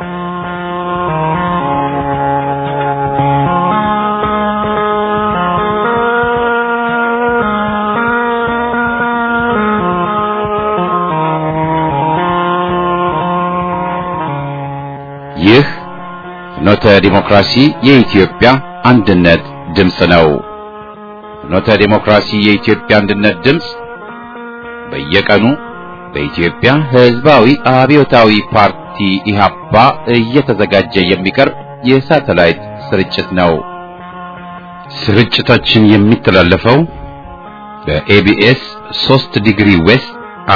ይህ ፍኖተ ዲሞክራሲ የኢትዮጵያ አንድነት ድምፅ ነው። ፍኖተ ዲሞክራሲ የኢትዮጵያ አንድነት ድምፅ በየቀኑ በኢትዮጵያ ሕዝባዊ አብዮታዊ ፓርቲ ኢህአፓ እየተዘጋጀ የሚቀርብ የሳተላይት ስርጭት ነው። ስርጭታችን የሚተላለፈው በኤቢኤስ 3 ዲግሪ ዌስት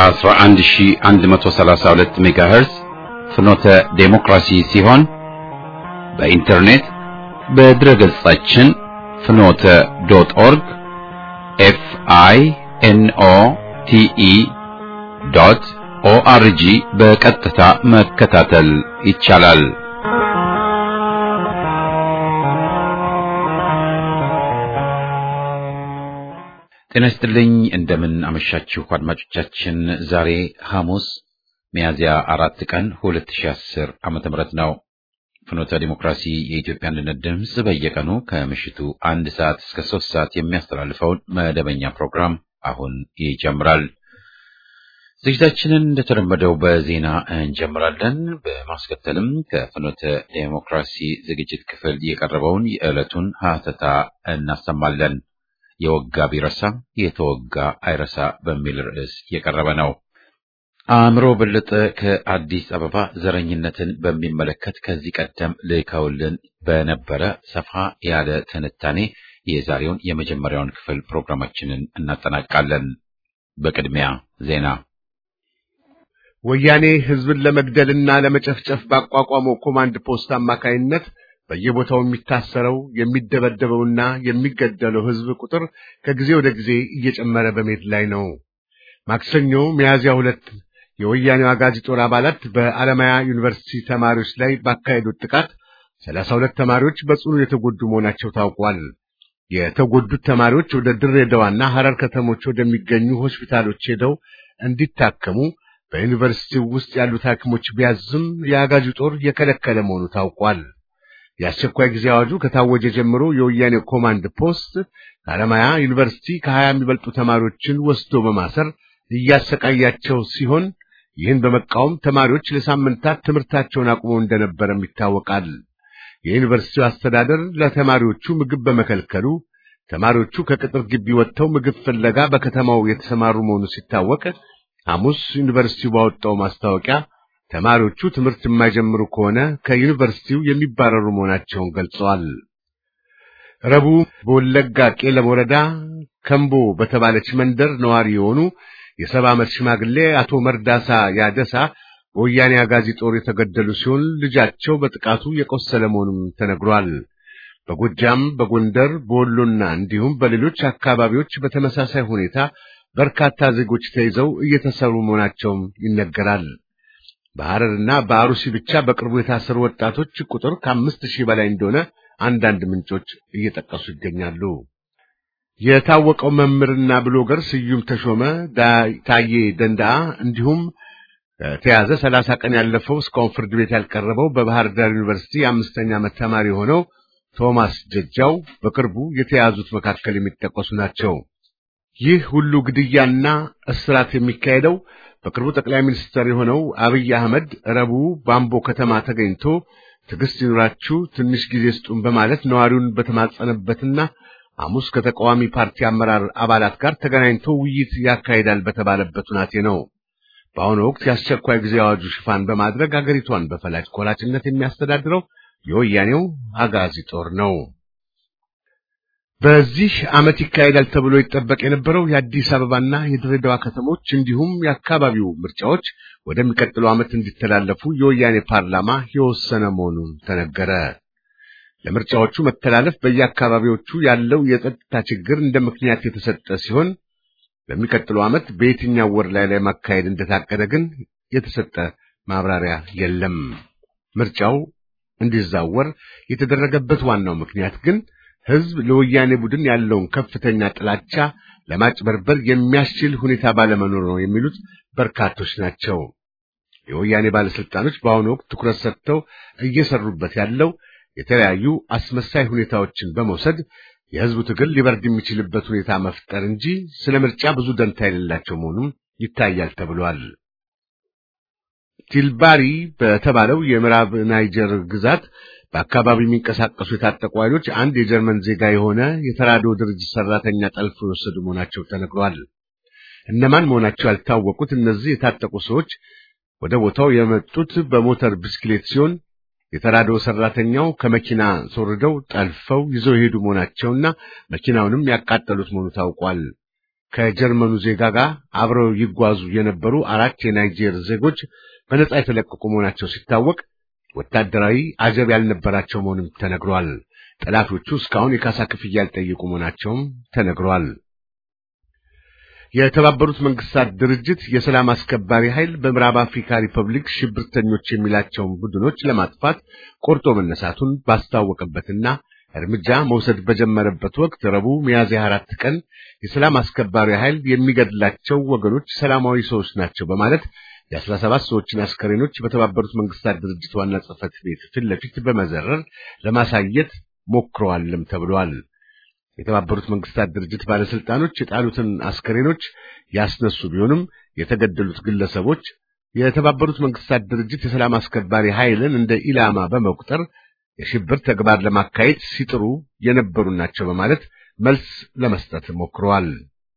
11132 ሜጋሄርዝ ፍኖተ ዴሞክራሲ ሲሆን በኢንተርኔት በድረ ገጻችን ፍኖተ ዶት ኦርግ ኤፍ አይ ኤን ኦ ቲ ኢ ዶት ኦአርጂ በቀጥታ መከታተል ይቻላል። ጤና ይስጥልኝ። እንደምን አመሻችሁ አድማጮቻችን። ዛሬ ሐሙስ ሚያዝያ አራት ቀን 2010 ዓመተ ምህረት ነው። ፍኖተ ዲሞክራሲ የኢትዮጵያ አንድነት ድምፅ በየቀኑ ከምሽቱ አንድ ሰዓት እስከ ሶስት ሰዓት የሚያስተላልፈውን መደበኛ ፕሮግራም አሁን ይጀምራል። ዝግጅታችንን እንደተለመደው በዜና እንጀምራለን። በማስከተልም ከፍኖተ ዲሞክራሲ ዝግጅት ክፍል የቀረበውን የዕለቱን ሀተታ እናሰማለን። የወጋ ቢረሳ የተወጋ አይረሳ በሚል ርዕስ የቀረበ ነው። አእምሮ በለጠ ከአዲስ አበባ ዘረኝነትን በሚመለከት ከዚህ ቀደም ልከውልን በነበረ ሰፋ ያለ ትንታኔ የዛሬውን የመጀመሪያውን ክፍል ፕሮግራማችንን እናጠናቃለን። በቅድሚያ ዜና። ወያኔ ሕዝብን ለመግደልና ለመጨፍጨፍ ባቋቋመው ኮማንድ ፖስት አማካይነት በየቦታው የሚታሰረው የሚደበደበውና የሚገደለው ሕዝብ ቁጥር ከጊዜ ወደ ጊዜ እየጨመረ በመሄድ ላይ ነው። ማክሰኞ ሚያዝያ ሁለት የወያኔው አጋዚ ጦር አባላት በአለማያ ዩኒቨርሲቲ ተማሪዎች ላይ ባካሄዱት ጥቃት ሰላሳ ሁለት ተማሪዎች በጽኑ የተጎዱ መሆናቸው ታውቋል። የተጎዱት ተማሪዎች ወደ ድሬዳዋና ሐረር ከተሞች ወደሚገኙ ሆስፒታሎች ሄደው እንዲታከሙ በዩኒቨርሲቲው ውስጥ ያሉት ሐኪሞች ቢያዝም የአጋዚ ጦር የከለከለ መሆኑ ታውቋል። የአስቸኳይ ጊዜ አዋጁ ከታወጀ ጀምሮ የወያኔ ኮማንድ ፖስት ከአለማያ ዩኒቨርሲቲ ከሀያ የሚበልጡ ተማሪዎችን ወስዶ በማሰር እያሰቃያቸው ሲሆን ይህን በመቃወም ተማሪዎች ለሳምንታት ትምህርታቸውን አቁመው እንደነበረም ይታወቃል። የዩኒቨርሲቲው አስተዳደር ለተማሪዎቹ ምግብ በመከልከሉ ተማሪዎቹ ከቅጥር ግቢ ወጥተው ምግብ ፍለጋ በከተማው የተሰማሩ መሆኑ ሲታወቅ ሐሙስ ዩኒቨርሲቲው ባወጣው ማስታወቂያ ተማሪዎቹ ትምህርት የማይጀምሩ ከሆነ ከዩኒቨርሲቲው የሚባረሩ መሆናቸውን ገልጸዋል። ረቡዕ በወለጋ ቄለም ወረዳ ከምቦ በተባለች መንደር ነዋሪ የሆኑ የሰባ ዓመት ሽማግሌ አቶ መርዳሳ ያደሳ በወያኔ አጋዚ ጦር የተገደሉ ሲሆን ልጃቸው በጥቃቱ የቆሰለ መሆኑም ተነግሯል። በጎጃም፣ በጎንደር፣ በወሎና እንዲሁም በሌሎች አካባቢዎች በተመሳሳይ ሁኔታ በርካታ ዜጎች ተይዘው እየተሰሩ መሆናቸውም ይነገራል። በሐረርና በአሩሲ ብቻ በቅርቡ የታሰሩ ወጣቶች ቁጥር ከአምስት ሺህ በላይ እንደሆነ አንዳንድ ምንጮች እየጠቀሱ ይገኛሉ። የታወቀው መምህርና ብሎገር ስዩም ተሾመ ታዬ ደንዳአ እንዲሁም ተያዘ ሰላሳ ቀን ያለፈው እስካሁን ፍርድ ቤት ያልቀረበው በባህር ዳር ዩኒቨርሲቲ የአምስተኛ ዓመት ተማሪ የሆነው ቶማስ ጀጃው በቅርቡ የተያዙት መካከል የሚጠቀሱ ናቸው። ይህ ሁሉ ግድያና እስራት የሚካሄደው በቅርቡ ጠቅላይ ሚኒስትር የሆነው አብይ አህመድ ረቡዕ ባምቦ ከተማ ተገኝቶ ትዕግስት ይኑራችሁ ትንሽ ጊዜ ስጡን በማለት ነዋሪውን በተማጸነበትና ሐሙስ ከተቃዋሚ ፓርቲ አመራር አባላት ጋር ተገናኝቶ ውይይት ያካሂዳል በተባለበት ሁናቴ ነው። በአሁኑ ወቅት የአስቸኳይ ጊዜ አዋጁ ሽፋን በማድረግ አገሪቷን በፈላጭ ቆራጭነት የሚያስተዳድረው የወያኔው አጋዚ ጦር ነው። በዚህ ዓመት ይካሄዳል ተብሎ ይጠበቅ የነበረው የአዲስ አበባና የድሬዳዋ ከተሞች እንዲሁም የአካባቢው ምርጫዎች ወደሚቀጥለው ዓመት እንዲተላለፉ የወያኔ ፓርላማ የወሰነ መሆኑን ተነገረ። ለምርጫዎቹ መተላለፍ በየአካባቢዎቹ ያለው የጸጥታ ችግር እንደ ምክንያት የተሰጠ ሲሆን በሚቀጥለው ዓመት በየትኛው ወር ላይ ላይ ማካሄድ እንደታቀደ ግን የተሰጠ ማብራሪያ የለም። ምርጫው እንዲዛወር የተደረገበት ዋናው ምክንያት ግን ሕዝብ ለወያኔ ቡድን ያለውን ከፍተኛ ጥላቻ ለማጭበርበር የሚያስችል ሁኔታ ባለመኖር ነው የሚሉት በርካቶች ናቸው። የወያኔ ባለስልጣኖች በአሁኑ ወቅት ትኩረት ሰጥተው እየሰሩበት ያለው የተለያዩ አስመሳይ ሁኔታዎችን በመውሰድ የህዝቡ ትግል ሊበርድ የሚችልበት ሁኔታ መፍጠር እንጂ ስለ ምርጫ ብዙ ደንታ የሌላቸው መሆኑም ይታያል ተብሏል። ቲልባሪ በተባለው የምዕራብ ናይጀር ግዛት በአካባቢው የሚንቀሳቀሱ የታጠቁ ኃይሎች አንድ የጀርመን ዜጋ የሆነ የተራድኦ ድርጅት ሰራተኛ ጠልፎ የወሰዱ መሆናቸው ተነግሯል። እነማን መሆናቸው ያልታወቁት እነዚህ የታጠቁ ሰዎች ወደ ቦታው የመጡት በሞተር ብስክሌት ሲሆን የተራድኦ ሰራተኛው ከመኪና አስወርደው ጠልፈው ይዘው የሄዱ መሆናቸውና መኪናውንም ያቃጠሉት መሆኑ ታውቋል። ከጀርመኑ ዜጋ ጋር አብረው ይጓዙ የነበሩ አራት የናይጄር ዜጎች በነጻ የተለቀቁ መሆናቸው ሲታወቅ ወታደራዊ አጀብ ያልነበራቸው መሆኑም ተነግሯል። ጠላቶቹ እስካሁን የካሳ ክፍያ ያልጠየቁ መሆናቸውም ተነግሯል። የተባበሩት መንግስታት ድርጅት የሰላም አስከባሪ ኃይል በምዕራብ አፍሪካ ሪፐብሊክ ሽብርተኞች የሚላቸውን ቡድኖች ለማጥፋት ቆርጦ መነሳቱን ባስታወቀበትና እርምጃ መውሰድ በጀመረበት ወቅት ረቡዕ ሚያዝያ አራት ቀን የሰላም አስከባሪ ኃይል የሚገድላቸው ወገኖች ሰላማዊ ሰዎች ናቸው በማለት የአስራ ሰባት ሰዎችን አስከሬኖች በተባበሩት መንግስታት ድርጅት ዋና ጽሕፈት ቤት ፊት ለፊት በመዘረር ለማሳየት ሞክረዋልም ተብሏል። የተባበሩት መንግስታት ድርጅት ባለስልጣኖች የጣሉትን አስከሬኖች ያስነሱ ቢሆንም የተገደሉት ግለሰቦች የተባበሩት መንግስታት ድርጅት የሰላም አስከባሪ ኃይልን እንደ ኢላማ በመቁጠር የሽብር ተግባር ለማካሄድ ሲጥሩ የነበሩ ናቸው በማለት መልስ ለመስጠት ሞክረዋል።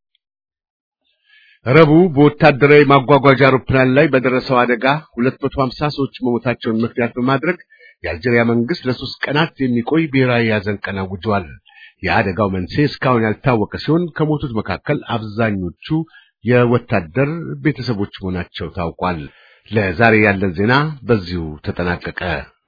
ረቡዕ በወታደራዊ ማጓጓዣ አውሮፕላን ላይ በደረሰው አደጋ 250 ሰዎች መሞታቸውን ምክንያት በማድረግ የአልጄሪያ መንግስት ለሶስት ቀናት የሚቆይ ብሔራዊ የሐዘን ቀን አውጇል። የአደጋው መንስኤ እስካሁን ያልታወቀ ሲሆን ከሞቱት መካከል አብዛኞቹ የወታደር ቤተሰቦች መሆናቸው ታውቋል። ለዛሬ ያለን ዜና በዚሁ ተጠናቀቀ።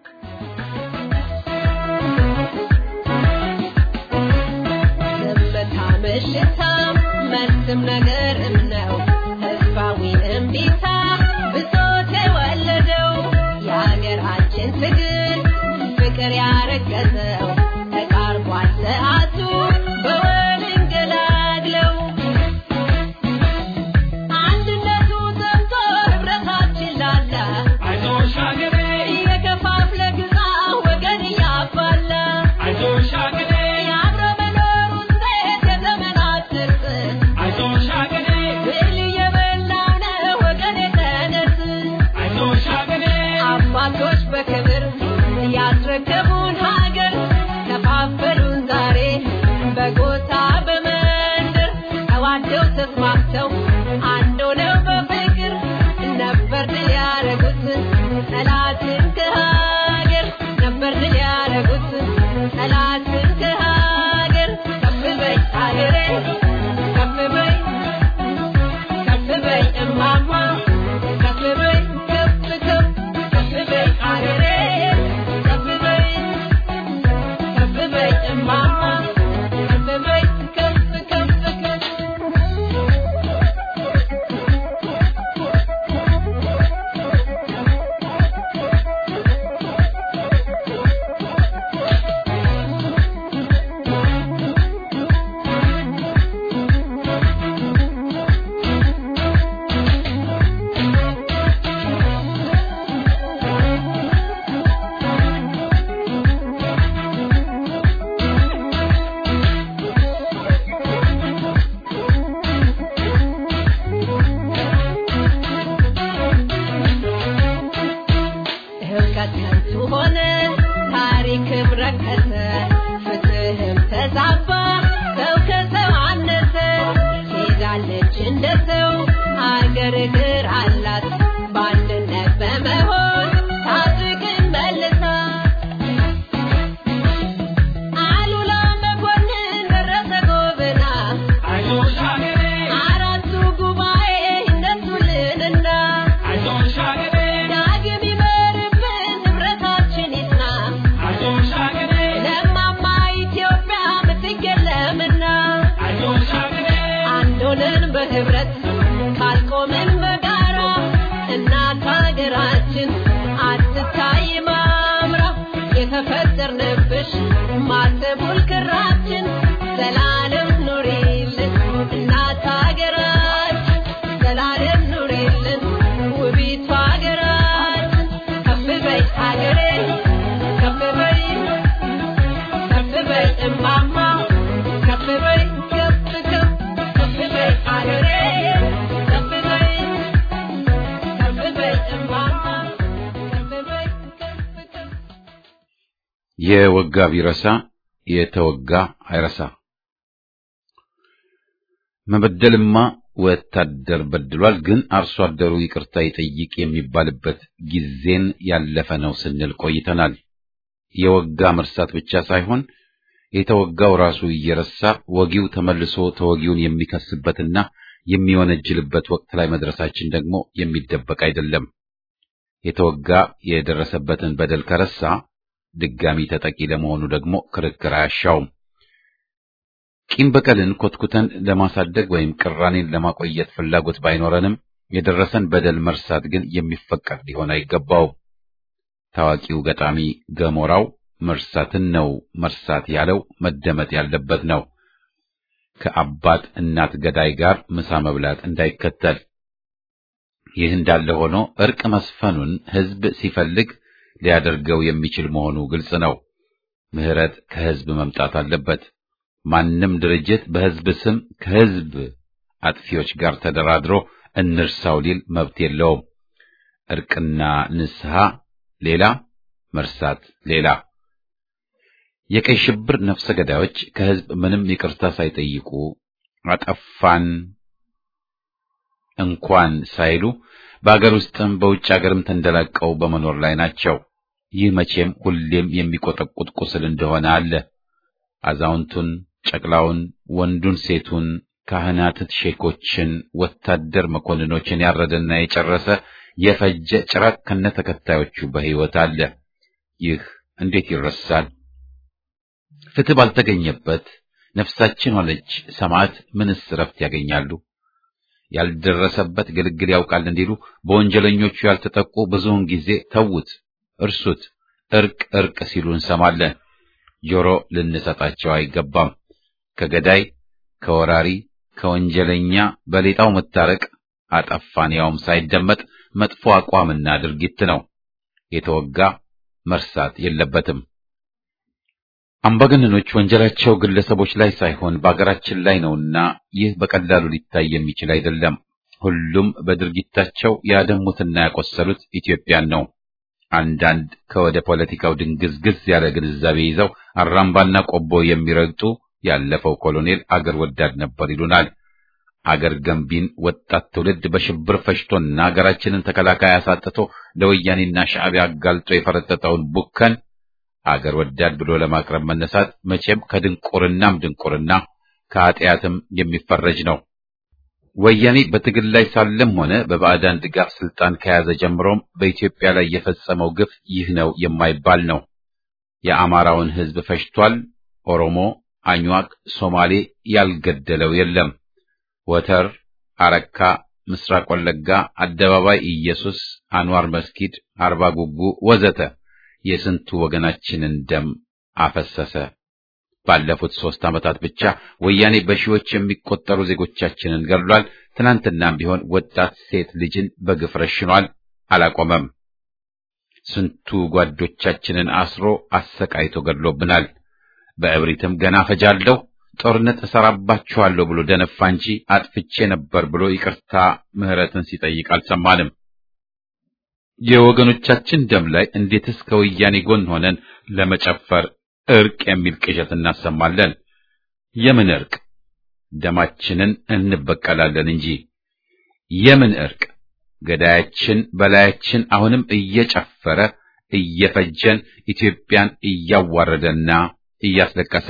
መልስም ነገርም ነው ተስፋዊ እምቢታ ብሶት የወለደው የሀገራችን ትግል ፍቅር ያረገዘው ተቃርቧል ሰዓቱ በወል እንገላግለው አንድነቱ ዘምቶ ህብረታችን ላላ አይዞሽ ሀገሬ እየከፋፍለ ግዛ ወገን እያባላ አይዞሽ ሀገሬ የአብሮ መኖሩን ሴት የዘመናት ትርፍ አይዞሽ ሀገሬ ብል እየበላው ነው ወገን የተነስ አይዞሽ ሀገሬ አባቶች በክብር ያስረከቡን ሀገር ከፋፈሉን ዛሬ በጎሳ በመንደር ተዋደው ተስማምተው አንድ ሆነው በፍቅር ነበር ድል ያረጉት ጠላትን ከሀገር ነበር ድል ያረጉት ጠላትን ከሀገር ከፍ በይ ሀገሬ ከፍ በይ ከፍ በይ እማማ ከፍ በይ ከፍ ከፍ ከፍ በይ ሀገሬ ከፍ በይ ከፍ በይ እማማ ከፍ በይ ከፍ ከፍ ከፍ ህብቀት ከንቱ ሆነ፣ ታሪክም ረከሰ፣ ፍትህም ተዛባ፣ ሰው ከሰው አነሰ። ሄዳለች እንደ ሰው አገር እግር አላት በአንድነት በመሆን ታጥቅም መልሳ አሉላ መኮንን ደረሰ ጎበና አይዞሽ ሀገሬ አራቱ ጉባኤ ይነሱልንና አይዞሽ ሀገሬ ዳግም ይመርብን ንብረታችን ይጽና አይዞሽ ሀገሬ ለማማ ኢትዮጵያ ምትክ የለምና አይዞሽ ሀገሬ አንድ ሆነን በህብረት ካልቆምን በጋራ እናት ሀገራችን የወጋ ቢረሳ የተወጋ አይረሳ። መበደልማ ወታደር በድሏል፣ ግን አርሶ አደሩ ይቅርታ ይጠይቅ የሚባልበት ጊዜን ያለፈ ነው ስንል ቆይተናል። የወጋ መርሳት ብቻ ሳይሆን የተወጋው ራሱ እየረሳ ወጊው ተመልሶ ተወጊውን የሚከስበትና የሚወነጅልበት ወቅት ላይ መድረሳችን ደግሞ የሚደበቅ አይደለም። የተወጋ የደረሰበትን በደል ከረሳ ድጋሚ ተጠቂ ለመሆኑ ደግሞ ክርክር አያሻውም። ቂም በቀልን ኮትኩተን ለማሳደግ ወይም ቅራኔን ለማቆየት ፍላጎት ባይኖረንም የደረሰን በደል መርሳት ግን የሚፈቀድ ሊሆን አይገባውም። ታዋቂው ገጣሚ ገሞራው መርሳትን ነው መርሳት ያለው መደመጥ ያለበት ነው። ከአባት እናት ገዳይ ጋር ምሳ መብላት እንዳይከተል። ይህ እንዳለ ሆኖ እርቅ መስፈኑን ሕዝብ ሲፈልግ ሊያደርገው የሚችል መሆኑ ግልጽ ነው። ምሕረት ከሕዝብ መምጣት አለበት። ማንም ድርጅት በሕዝብ ስም ከሕዝብ አጥፊዎች ጋር ተደራድሮ እንርሳው ሊል መብት የለውም። እርቅና ንስሐ ሌላ፣ መርሳት ሌላ። የቀይ ሽብር ነፍሰ ገዳዮች ከሕዝብ ምንም ይቅርታ ሳይጠይቁ አጠፋን እንኳን ሳይሉ በአገር ውስጥም በውጭ አገርም ተንደላቀው በመኖር ላይ ናቸው። ይህ መቼም ሁሌም የሚቆጠቁጥ ቁስል እንደሆነ አለ። አዛውንቱን፣ ጨቅላውን፣ ወንዱን፣ ሴቱን፣ ካህናት፣ ሼኮችን፣ ወታደር መኮንኖችን ያረደና የጨረሰ የፈጀ ጭራቅ ከነ ተከታዮቹ በሕይወት አለ። ይህ እንዴት ይረሳል? ፍትህ ባልተገኘበት ነፍሳችን ሆነች ሰማዕት ምንስ ረፍት ያገኛሉ? ያልደረሰበት ግልግል ያውቃል እንዲሉ በወንጀለኞቹ ያልተጠቁ ብዙውን ጊዜ ተዉት፣ እርሱት፣ እርቅ እርቅ ሲሉ እንሰማለን። ጆሮ ልንሰጣቸው አይገባም። ከገዳይ ከወራሪ ከወንጀለኛ በሌጣው መታረቅ አጠፋን ያውም ሳይደመጥ መጥፎ አቋምና ድርጊት ነው። የተወጋ መርሳት የለበትም። አምባገነኖች ወንጀላቸው ግለሰቦች ላይ ሳይሆን በአገራችን ላይ ነውና ይህ በቀላሉ ሊታይ የሚችል አይደለም። ሁሉም በድርጊታቸው ያደሙትና ያቆሰሉት ኢትዮጵያን ነው። አንዳንድ ከወደ ፖለቲካው ድንግዝግዝ ያለ ግንዛቤ ይዘው አራምባና ቆቦ የሚረግጡ ያለፈው ኮሎኔል አገር ወዳድ ነበር ይሉናል። አገር ገንቢን ወጣት ትውልድ በሽብር ፈሽቶና አገራችንን ተከላካይ አሳጥቶ ለወያኔና ሻዕቢያ አጋልጦ የፈረጠጠውን ቡከን አገር ወዳድ ብሎ ለማቅረብ መነሳት መቼም ከድንቁርናም ድንቁርና ከኃጢአትም የሚፈረጅ ነው። ወያኔ በትግል ላይ ሳለም ሆነ በባዕዳን ድጋፍ ስልጣን ከያዘ ጀምሮም በኢትዮጵያ ላይ የፈጸመው ግፍ ይህ ነው የማይባል ነው። የአማራውን ሕዝብ ፈጅቷል። ኦሮሞ፣ አኝዋክ፣ ሶማሌ ያልገደለው የለም። ወተር፣ አረካ፣ ምስራቅ ወለጋ፣ አደባባይ ኢየሱስ፣ አንዋር መስጊድ፣ አርባ ጉጉ ወዘተ የስንቱ ወገናችንን ደም አፈሰሰ። ባለፉት ሦስት ዓመታት ብቻ ወያኔ በሺዎች የሚቆጠሩ ዜጎቻችንን ገድሏል። ትናንትናም ቢሆን ወጣት ሴት ልጅን በግፍ ረሽኗል። አላቆመም። ስንቱ ጓዶቻችንን አስሮ አሰቃይቶ ገድሎብናል። በእብሪትም ገና ፈጃለሁ፣ ጦርነት እሰራባችኋለሁ ብሎ ደነፋ እንጂ አጥፍቼ ነበር ብሎ ይቅርታ ምሕረትን ሲጠይቅ አልሰማንም። የወገኖቻችን ደም ላይ እንዴትስ ከወያኔ ጎን ሆነን ለመጨፈር እርቅ የሚል ቅዠት እናሰማለን? የምን እርቅ? ደማችንን እንበቀላለን እንጂ የምን እርቅ? ገዳያችን በላያችን አሁንም እየጨፈረ እየፈጀን ኢትዮጵያን እያዋረደና እያስለቀሰ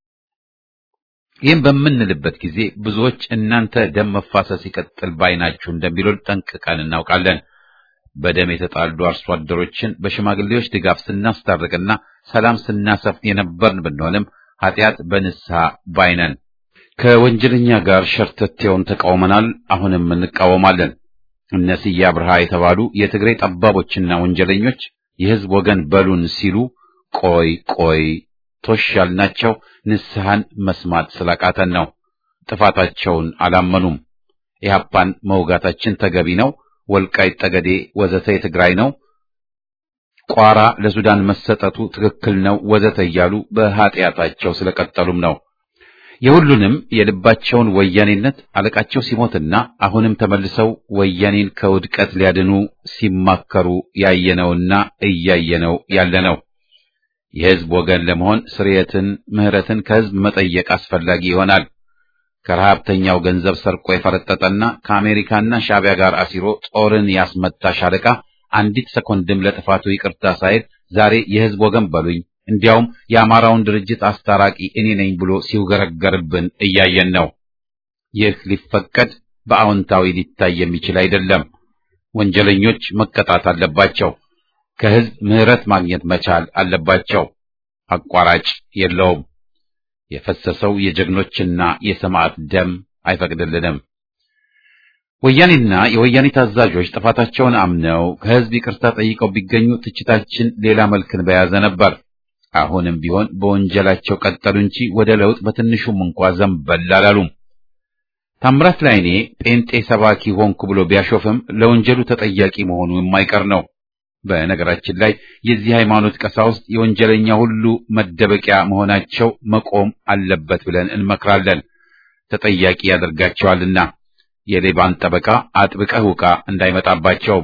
ይህም በምንልበት ጊዜ ብዙዎች እናንተ ደም መፋሰስ ይቀጥል ባይናችሁ እንደሚሉን ጠንቅቀን እናውቃለን። በደም የተጣሉ አርሶ አደሮችን በሽማግሌዎች ድጋፍ ስናስታርቅና ሰላም ስናሰፍን የነበርን ብንሆንም ኃጢአት በንስሐ ባይነን ከወንጀለኛ ጋር ሸርተቴውን ተቃውመናል። አሁንም እንቃወማለን። እነ ስዬ አብርሃ የተባሉ የትግሬ ጠባቦችና ወንጀለኞች የሕዝብ ወገን በሉን ሲሉ ቆይ ቆይ ቶሽ ያልናቸው ንስሐን መስማት ስላቃተን ነው። ጥፋታቸውን አላመኑም። ኢህአፓን መውጋታችን ተገቢ ነው፣ ወልቃይት ጠገዴ ወዘተ የትግራይ ነው፣ ቋራ ለሱዳን መሰጠቱ ትክክል ነው ወዘተ እያሉ በኃጢአታቸው ስለቀጠሉም ነው። የሁሉንም የልባቸውን ወያኔነት አለቃቸው ሲሞትና አሁንም ተመልሰው ወያኔን ከውድቀት ሊያድኑ ሲማከሩ ያየነውና እያየነው ያለ ነው። የሕዝብ ወገን ለመሆን ስርየትን፣ ምህረትን ከሕዝብ መጠየቅ አስፈላጊ ይሆናል። ከረሃብተኛው ገንዘብ ሰርቆ የፈረጠጠና ከአሜሪካና ሻዕቢያ ጋር አሲሮ ጦርን ያስመታ ሻለቃ አንዲት ሰኮንድም ለጥፋቱ ይቅርታ ሳይል ዛሬ የሕዝብ ወገን በሉኝ እንዲያውም የአማራውን ድርጅት አስታራቂ እኔ ነኝ ብሎ ሲውገረገርብን እያየን ነው። ይህ ሊፈቀድ በአዎንታዊ ሊታይ የሚችል አይደለም። ወንጀለኞች መቀጣት አለባቸው። ከሕዝብ ምህረት ማግኘት መቻል አለባቸው። አቋራጭ የለውም። የፈሰሰው የጀግኖችና የሰማዕት ደም አይፈቅድልንም። ወያኔና የወያኔ ታዛዦች ጥፋታቸውን አምነው ከሕዝብ ይቅርታ ጠይቀው ቢገኙ ትችታችን ሌላ መልክን በያዘ ነበር። አሁንም ቢሆን በወንጀላቸው ቀጠሉ እንጂ ወደ ለውጥ በትንሹም እንኳ ዘንበል አላሉም። ታምራት ላይኔ ጴንጤ ሰባኪ ሆንኩ ብሎ ቢያሾፍም ለወንጀሉ ተጠያቂ መሆኑ የማይቀር ነው። በነገራችን ላይ የዚህ ሃይማኖት ቀሳውስት የወንጀለኛ ሁሉ መደበቂያ መሆናቸው መቆም አለበት ብለን እንመክራለን። ተጠያቂ ያደርጋቸዋልና የሌባን ጠበቃ አጥብቀህ ውቃ እንዳይመጣባቸው።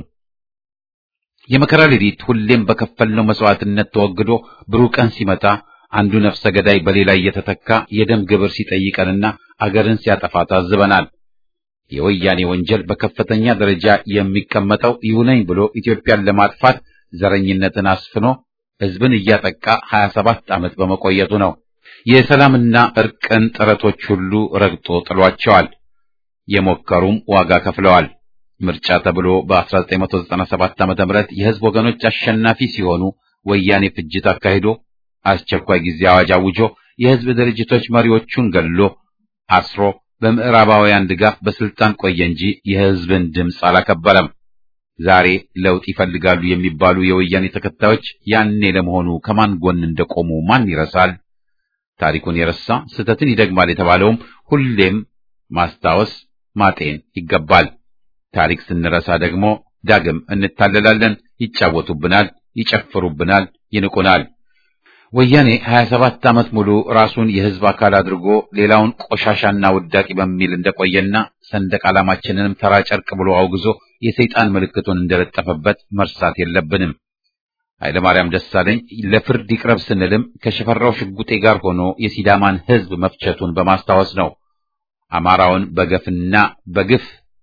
የመከራ ሌሊት ሁሌም በከፈልነው መስዋዕትነት ተወግዶ ብሩህ ቀን ሲመጣ አንዱ ነፍሰ ገዳይ በሌላ እየተተካ የደም ግብር ሲጠይቀንና አገርን ሲያጠፋ ታዝበናል። የወያኔ ወንጀል በከፍተኛ ደረጃ የሚቀመጠው ይሁነኝ ብሎ ኢትዮጵያን ለማጥፋት ዘረኝነትን አስፍኖ ሕዝብን እያጠቃ 27 ዓመት በመቆየቱ ነው። የሰላምና እርቅን ጥረቶች ሁሉ ረግጦ ጥሏቸዋል። የሞከሩም ዋጋ ከፍለዋል። ምርጫ ተብሎ በ1997 ዓ.ም የሕዝብ ወገኖች አሸናፊ ሲሆኑ ወያኔ ፍጅት አካሂዶ አስቸኳይ ጊዜ አዋጅ አውጆ የሕዝብ ድርጅቶች መሪዎቹን ገሎ አስሮ በምዕራባውያን ድጋፍ በስልጣን ቆየ እንጂ የሕዝብን ድምፅ አላከበረም። ዛሬ ለውጥ ይፈልጋሉ የሚባሉ የወያኔ ተከታዮች ያኔ ለመሆኑ ከማን ጎን እንደቆሙ ማን ይረሳል? ታሪኩን የረሳ ስህተትን ይደግማል የተባለውም ሁሌም ማስታወስ ማጤን ይገባል። ታሪክ ስንረሳ ደግሞ ዳግም እንታለላለን። ይጫወቱብናል፣ ይጨፍሩብናል፣ ይንቁናል። ወያኔ 27 ዓመት ሙሉ ራሱን የሕዝብ አካል አድርጎ ሌላውን ቆሻሻና ውዳቂ በሚል እንደቆየና ሰንደቅ ዓላማችንንም ተራ ጨርቅ ብሎ አውግዞ የሰይጣን ምልክቱን እንደለጠፈበት መርሳት የለብንም። ኃይለማርያም ደሳለኝ ለፍርድ ይቅረብ ስንልም ከሽፈራው ሽጉጤ ጋር ሆኖ የሲዳማን ሕዝብ መፍቸቱን በማስታወስ ነው። አማራውን በገፍና በግፍ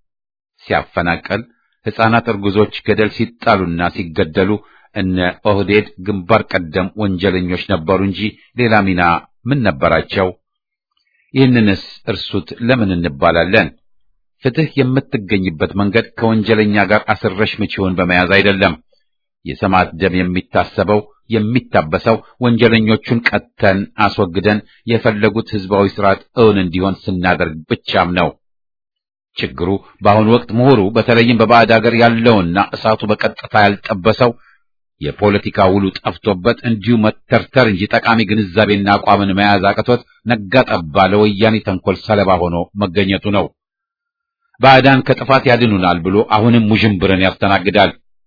ሲያፈናቀል ሕፃናት እርጉዞች ገደል ሲጣሉና ሲገደሉ እነ ኦህዴድ ግንባር ቀደም ወንጀለኞች ነበሩ እንጂ ሌላ ሚና ምን ነበራቸው? ይህንንስ እርሱት ለምን እንባላለን? ፍትህ የምትገኝበት መንገድ ከወንጀለኛ ጋር አስረሽ ምቺውን በመያዝ አይደለም። የሰማዕት ደም የሚታሰበው የሚታበሰው ወንጀለኞቹን ቀጥተን አስወግደን የፈለጉት ህዝባዊ ስርዓት እውን እንዲሆን ስናደርግ ብቻም ነው። ችግሩ በአሁኑ ወቅት ምሁሩ በተለይም በባዕድ ሀገር ያለውና እሳቱ በቀጥታ ያልጠበሰው የፖለቲካ ውሉ ጠፍቶበት እንዲሁ መተርተር እንጂ ጠቃሚ ግንዛቤና አቋምን መያዝ አቅቶት ነጋ ጠባ ለወያኔ ተንኮል ሰለባ ሆኖ መገኘቱ ነው። ባዕዳን ከጥፋት ያድኑናል ብሎ አሁንም ውዥንብርን ያስተናግዳል።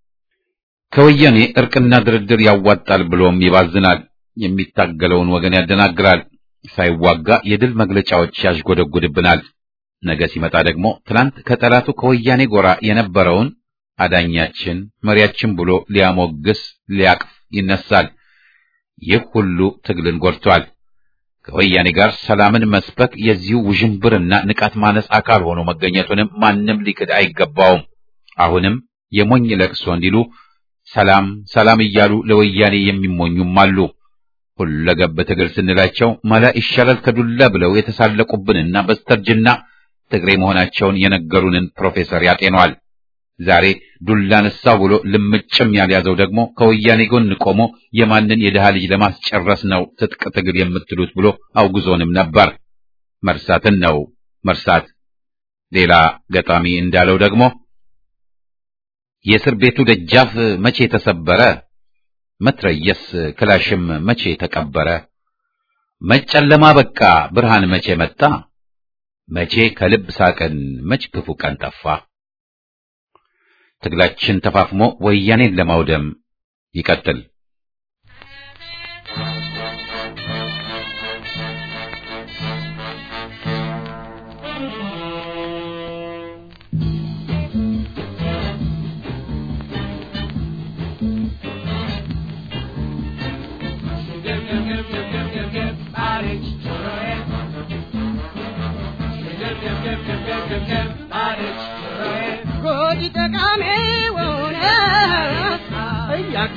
ከወያኔ እርቅና ድርድር ያዋጣል ብሎም ይባዝናል። የሚታገለውን ወገን ያደናግራል። ሳይዋጋ የድል መግለጫዎች ያዥጎደጉድብናል። ነገ ሲመጣ ደግሞ ትናንት ከጠላቱ ከወያኔ ጎራ የነበረውን አዳኛችን መሪያችን ብሎ ሊያሞግስ ሊያቅፍ ይነሳል። ይህ ሁሉ ትግልን ጎድቷል። ከወያኔ ጋር ሰላምን መስበክ የዚሁ ውዥንብርና ንቃት ማነስ አካል ሆኖ መገኘቱንም ማንም ሊክድ አይገባውም። አሁንም የሞኝ ለቅሶ እንዲሉ ሰላም ሰላም እያሉ ለወያኔ የሚሞኙም አሉ። ሁለገብ ትግል ስንላቸው መላ ይሻላል ከዱላ ብለው የተሳለቁብንና በስተርጅና ትግሬ መሆናቸውን የነገሩንን ፕሮፌሰር ያጤኗል። ዛሬ ዱላ ነሳው ብሎ ልምጭም ያልያዘው ደግሞ ከወያኔ ጎን ቆሞ የማንን የድሃ ልጅ ለማስጨረስ ነው ትጥቅ ትግል የምትሉት ብሎ አውግዞንም ነበር። መርሳትን ነው መርሳት። ሌላ ገጣሚ እንዳለው ደግሞ የእስር ቤቱ ደጃፍ መቼ ተሰበረ፣ መትረየስ ክላሽም መቼ ተቀበረ፣ መጨለማ በቃ ብርሃን መቼ መጣ፣ መቼ ከልብ ሳቅን መች ክፉ ቀን ጠፋ። ትግላችን ተፋፍሞ ወያኔን ለማውደም ይቀጥል።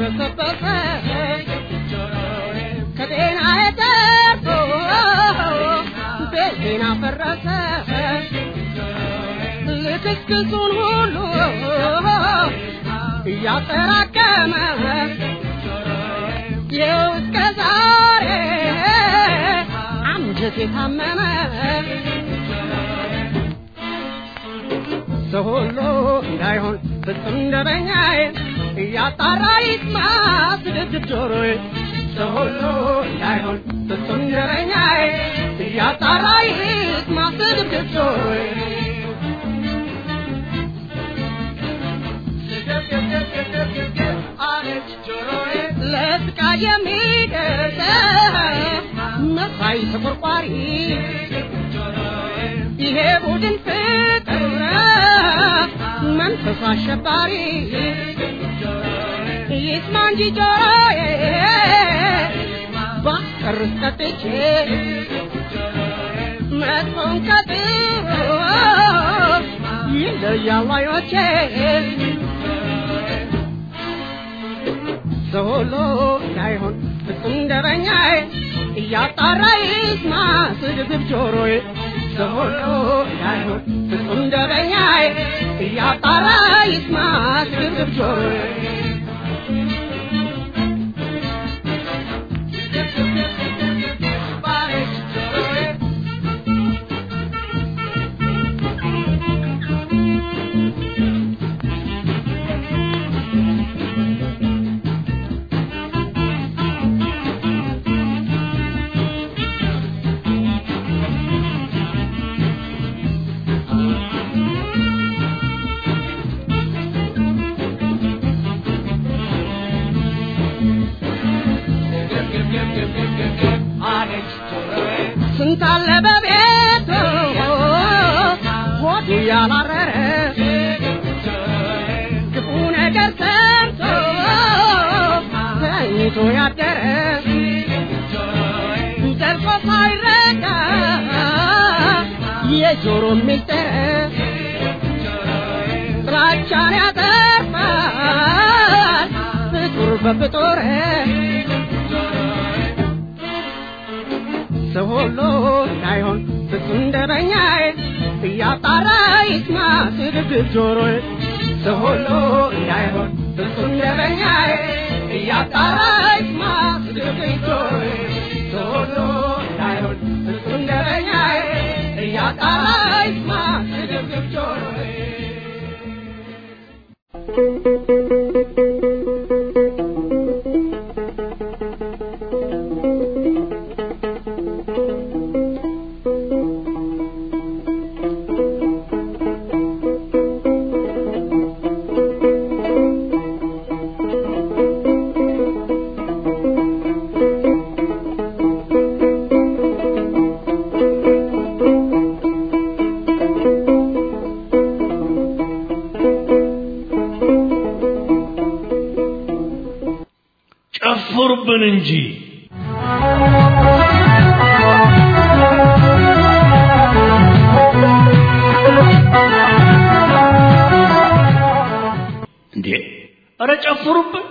ተበሰበሰ ከጤና የተርፎ ቤቴን አፈረሰ ልክስክሱን ሁሉ እያጠራቀመ ይኸው እስከ ዛሬ አንጀቴ ታመመ ሰው ሁሉ እንዳይሆን ፍጹም እንደበኛዬ እያጣራ ይስማ ስድድብ ጆሮዬ ሰው ሁሉ እንዳይሆን ፍጹም እንደበኛዬ እያጣራ ይስማ ስድድብ ጆሮዬ ለስቃ የሚደርስ መሳይ ተቆርቋሪ ይሄ ቡድን ፍቅር መንፈሱ አሸባሪ ይስማ እንጂ ጆሮዬ ባስቀርስ ቀጥቼ መጥፎን ከጥሩ ይለያሉ አይኖቼ ሰው ሁሉ እንዳይሆን ፍጹም እንደበኛዬ እያጣራ ይስማ ስድብብ ጆሮዬ ሰው ሁሉ እንዳይሆን ፍጹም እንደበኛዬ እያጣራ ይስማ ስድብብ ጆሮዬ ስንት አለ በቤቱ ሆዱ ያላረረ ክፉ ነገር ሰምቶ ተኝቶ ያደረ ዘልቆ ሳይረዳ የጆሮ ሚስጥር ጥላቻን ያጠፋል ፍጡር በፍጡር ሰው ሁሉ እንዳይሆን ፍጹም እንደበኛዬ እያጣራ ይስማ ስድብብ ጆሮዬ ሰው ሁሉ እንዳይሆን ፍጹም እንደበኛዬ እያጣራ ይስማ ስድብብ ጆሮዬ ሰው ሁሉ እንዳይሆን ፍጹም እንደበኛዬ እያጣራ ይስማ ስድብብ ጆሮዬ ጨፍሩብን እንጂ እንዴ! ኧረ ጨፍሩብን!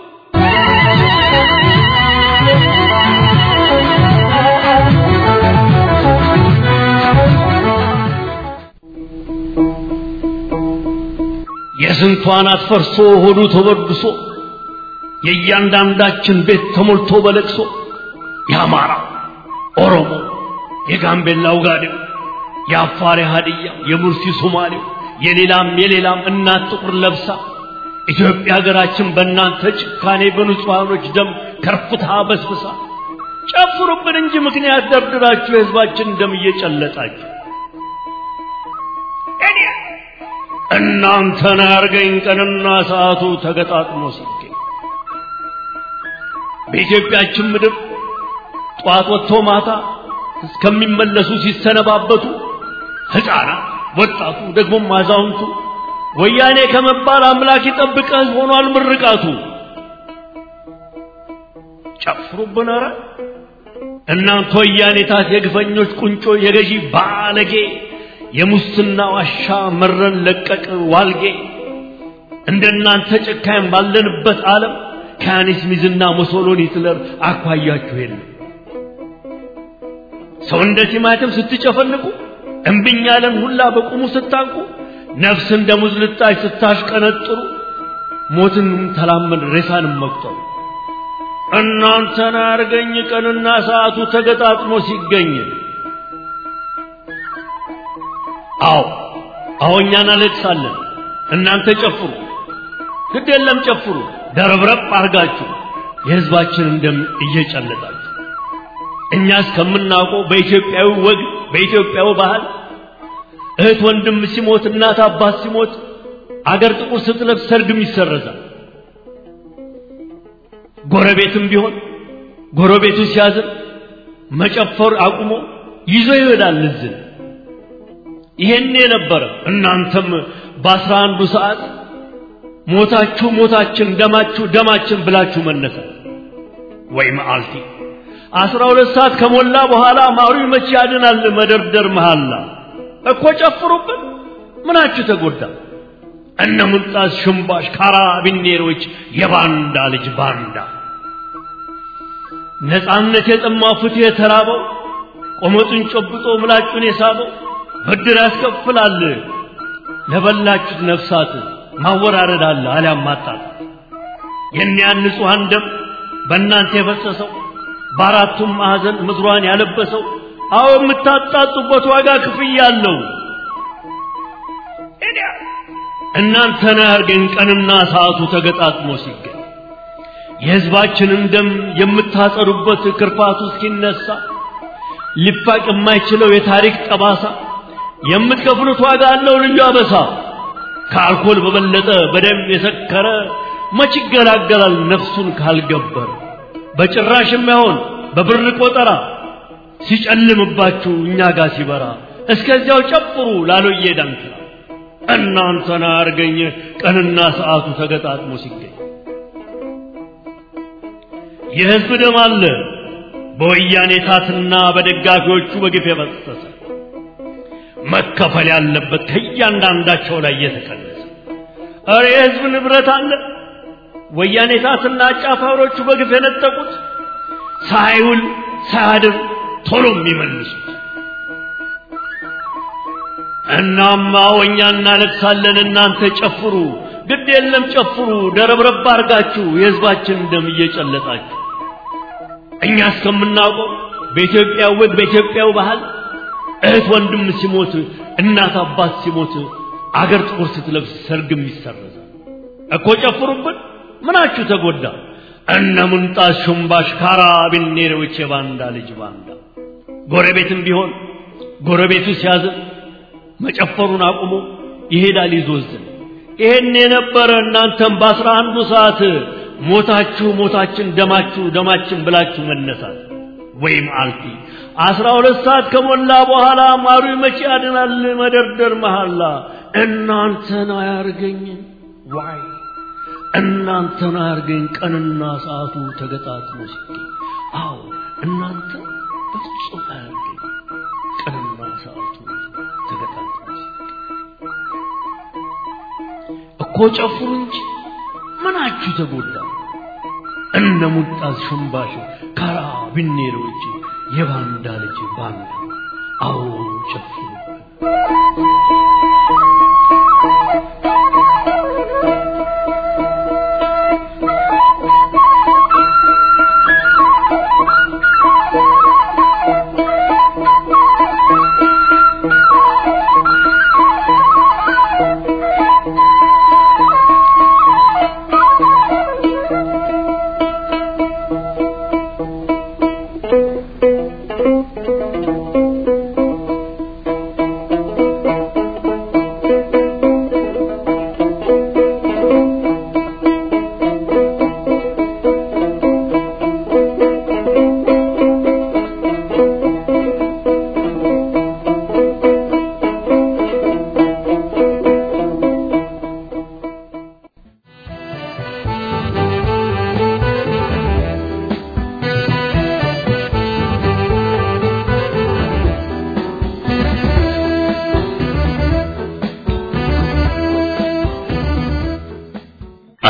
የስንቷን አትፈርሶ ሆዱ ተበድሶ የእያንዳንዳችን ቤት ተሞልቶ በለቅሶ የአማራ ኦሮሞ፣ የጋምቤላ ውጋዴው፣ የአፋር ሀዲያ፣ የሙርሲ ሶማሌው፣ የሌላም የሌላም እናት ጥቁር ለብሳ ኢትዮጵያ ሀገራችን በእናንተ ጭካኔ በንጹሐኖች ደም ከርፍታ በስብሳ ጨፍሩብን እንጂ ምክንያት ደርድራችሁ የህዝባችን ደም እየጨለጣችሁ እኔ እናንተን ያርገኝ ቀንና ሰዓቱ ተገጣጥሞ ሲገኝ በኢትዮጵያችን ምድር ጠዋት ወጥቶ ማታ እስከሚመለሱ ሲሰነባበቱ ሕፃናት፣ ወጣቱ፣ ደግሞም አዛውንቱ ወያኔ ከመባል አምላክ ይጠብቀህ ሆኗል ምርቃቱ። ጨፍሩብን ኧረ እናንተ ወያኔታት የግፈኞች ቁንጮ የገዢ ባለጌ የሙስና ዋሻ መረን ለቀቅ ዋልጌ እንደናንተ ጨካኝ ባለንበት ዓለም ከያኔ ስሚዝና ሙሶሎኒ ሂትለር አኳያችሁ የለም። ሰው እንደ ቲማቲም ስትጨፈልቁ እምብኝ ያለን ሁላ በቁሙ ስታንቁ ነፍስ እንደ ሙዝ ልጣጭ ስታሽቀነጥሩ ሞትን ተላመድ ሬሳንም መቁጠሩ እናንተን አርገኝ ቀንና ሰዓቱ ተገጣጥሞ ሲገኝ አዎ አዎ እኛ እናለቅሳለን እናንተ ጨፍሩ ግድ የለም ጨፍሩ ደረብረብ አርጋችሁ የህዝባችንን ደም እየጨለጣችሁ እኛ እስከምናውቀው በኢትዮጵያዊ ወግ በኢትዮጵያዊ ባህል እህት ወንድም ሲሞት እናት አባት ሲሞት አገር ጥቁር ስትለብስ ሰርግም ይሰረዛል። ጎረቤትም ቢሆን ጎረቤቱ ሲያዝን መጨፈር አቁሞ ይዞ ይሄዳል እዝን። ይሄን የነበረ እናንተም በአስራ አንዱ ሰዓት ሞታችሁ ሞታችን ደማችሁ ደማችን ብላችሁ መነሳት ወይ መዓልቲ አስራ ሁለት ሰዓት ከሞላ በኋላ ማሩ መቼ ያድናል መደርደር መሃላ እኮ ጨፍሩብን ምናችሁ ተጎዳ እነ ሙልጣስ ሽምባሽ ካራቢኔሮች የባንዳ ልጅ ባንዳ ነፃነት የጠማው ፍትህ የተራበው ቆመጡን ጨብጦ ምላጩን የሳበው ብድር ያስከፍላል ለበላችሁት ነፍሳት ማወራረድ አለ አሊያም ማጣት የእኒያን ንጹሐን ደም በእናንተ የፈሰሰው በአራቱም ማዕዘን ምድሯን ያለበሰው አዎ የምታጣጡበት ዋጋ ክፍያ አለው። እናንተን ያርገን ቀንና ሰዓቱ ተገጣጥሞ ሲገኝ የሕዝባችንን ደም የምታጸዱበት ክርፋቱ እስኪነሳ ሊፋቅ የማይችለው የታሪክ ጠባሳ የምትከፍሉት ዋጋ አለው ልዩ አበሳ። ከአልኮል በበለጠ በደም የሰከረ መች ይገላገላል ነፍሱን ካልገበረ በጭራሽ የማይሆን በብር ቆጠራ ሲጨልምባችሁ እኛ ጋር ሲበራ እስከዚያው ጨፍሩ ላሎዬ ዳንክራ እናንተን አርገኝ ቀንና ሰዓቱ ተገጣጥሞ ሲገኝ የሕዝብ ደም አለ በወያኔ ታትና በደጋፊዎቹ በግፍ የፈሰሰ መከፈል ያለበት ከእያንዳንዳቸው ላይ የተቀነሰ እረ የሕዝብ ንብረት አለ ወያኔ ታትና አጫፋሪዎቹ በግፍ የነጠቁት ሳይውል ሳያድር ቶሎ የሚመልሱት እናማ ወኛ እናለቅሳለን እናንተ ጨፍሩ ግድ የለም ጨፍሩ ደረብረብ አርጋችሁ የሕዝባችን ደም እየጨለጣችሁ እኛ እስከምናውቀው በኢትዮጵያ ወግ በኢትዮጵያው ባህል እህት ወንድም ሲሞት እናት አባት ሲሞት አገር ጥቁር ስትለብስ ሰርግም ይሰረዛል እኮ ጨፍሩብን ምናችሁ ተጎዳ እነ ሙንጣስ ሹምባሽ ካራቢኔሮች የባንዳ ልጅ ባንዳ ጎረቤትም ቢሆን ጎረቤቱ ሲያዝን መጨፈሩን አቁሞ ይሄዳል ይዞዝን ይሄን የነበረ እናንተም በአስራ አንዱ ሰዓት ሞታችሁ ሞታችን ደማችሁ ደማችን ብላችሁ መነሳት ወይም አልፊ አስራ ሁለት ሰዓት ከሞላ በኋላ ማሩ መቼ ያድናል መደርደር መሐላ እናንተን አያርገኝ ዋይ እናንተን አያርገኝ ቀንና ሰዓቱ ተገጣጥሞ ሲገኝ አዎ እናንተ በፍጹም አያርገኝ ቀንና ሰዓቱ ተገጣጥሞ ሲገኝ እኮ ጨፍሩ እንጂ ምናችሁ ተጎዳ እነ ሙልጣስ ሽምባሽ ካራቢኔሮች የባንዳ ልጅ ባንዳ አዎ ጨፍሩ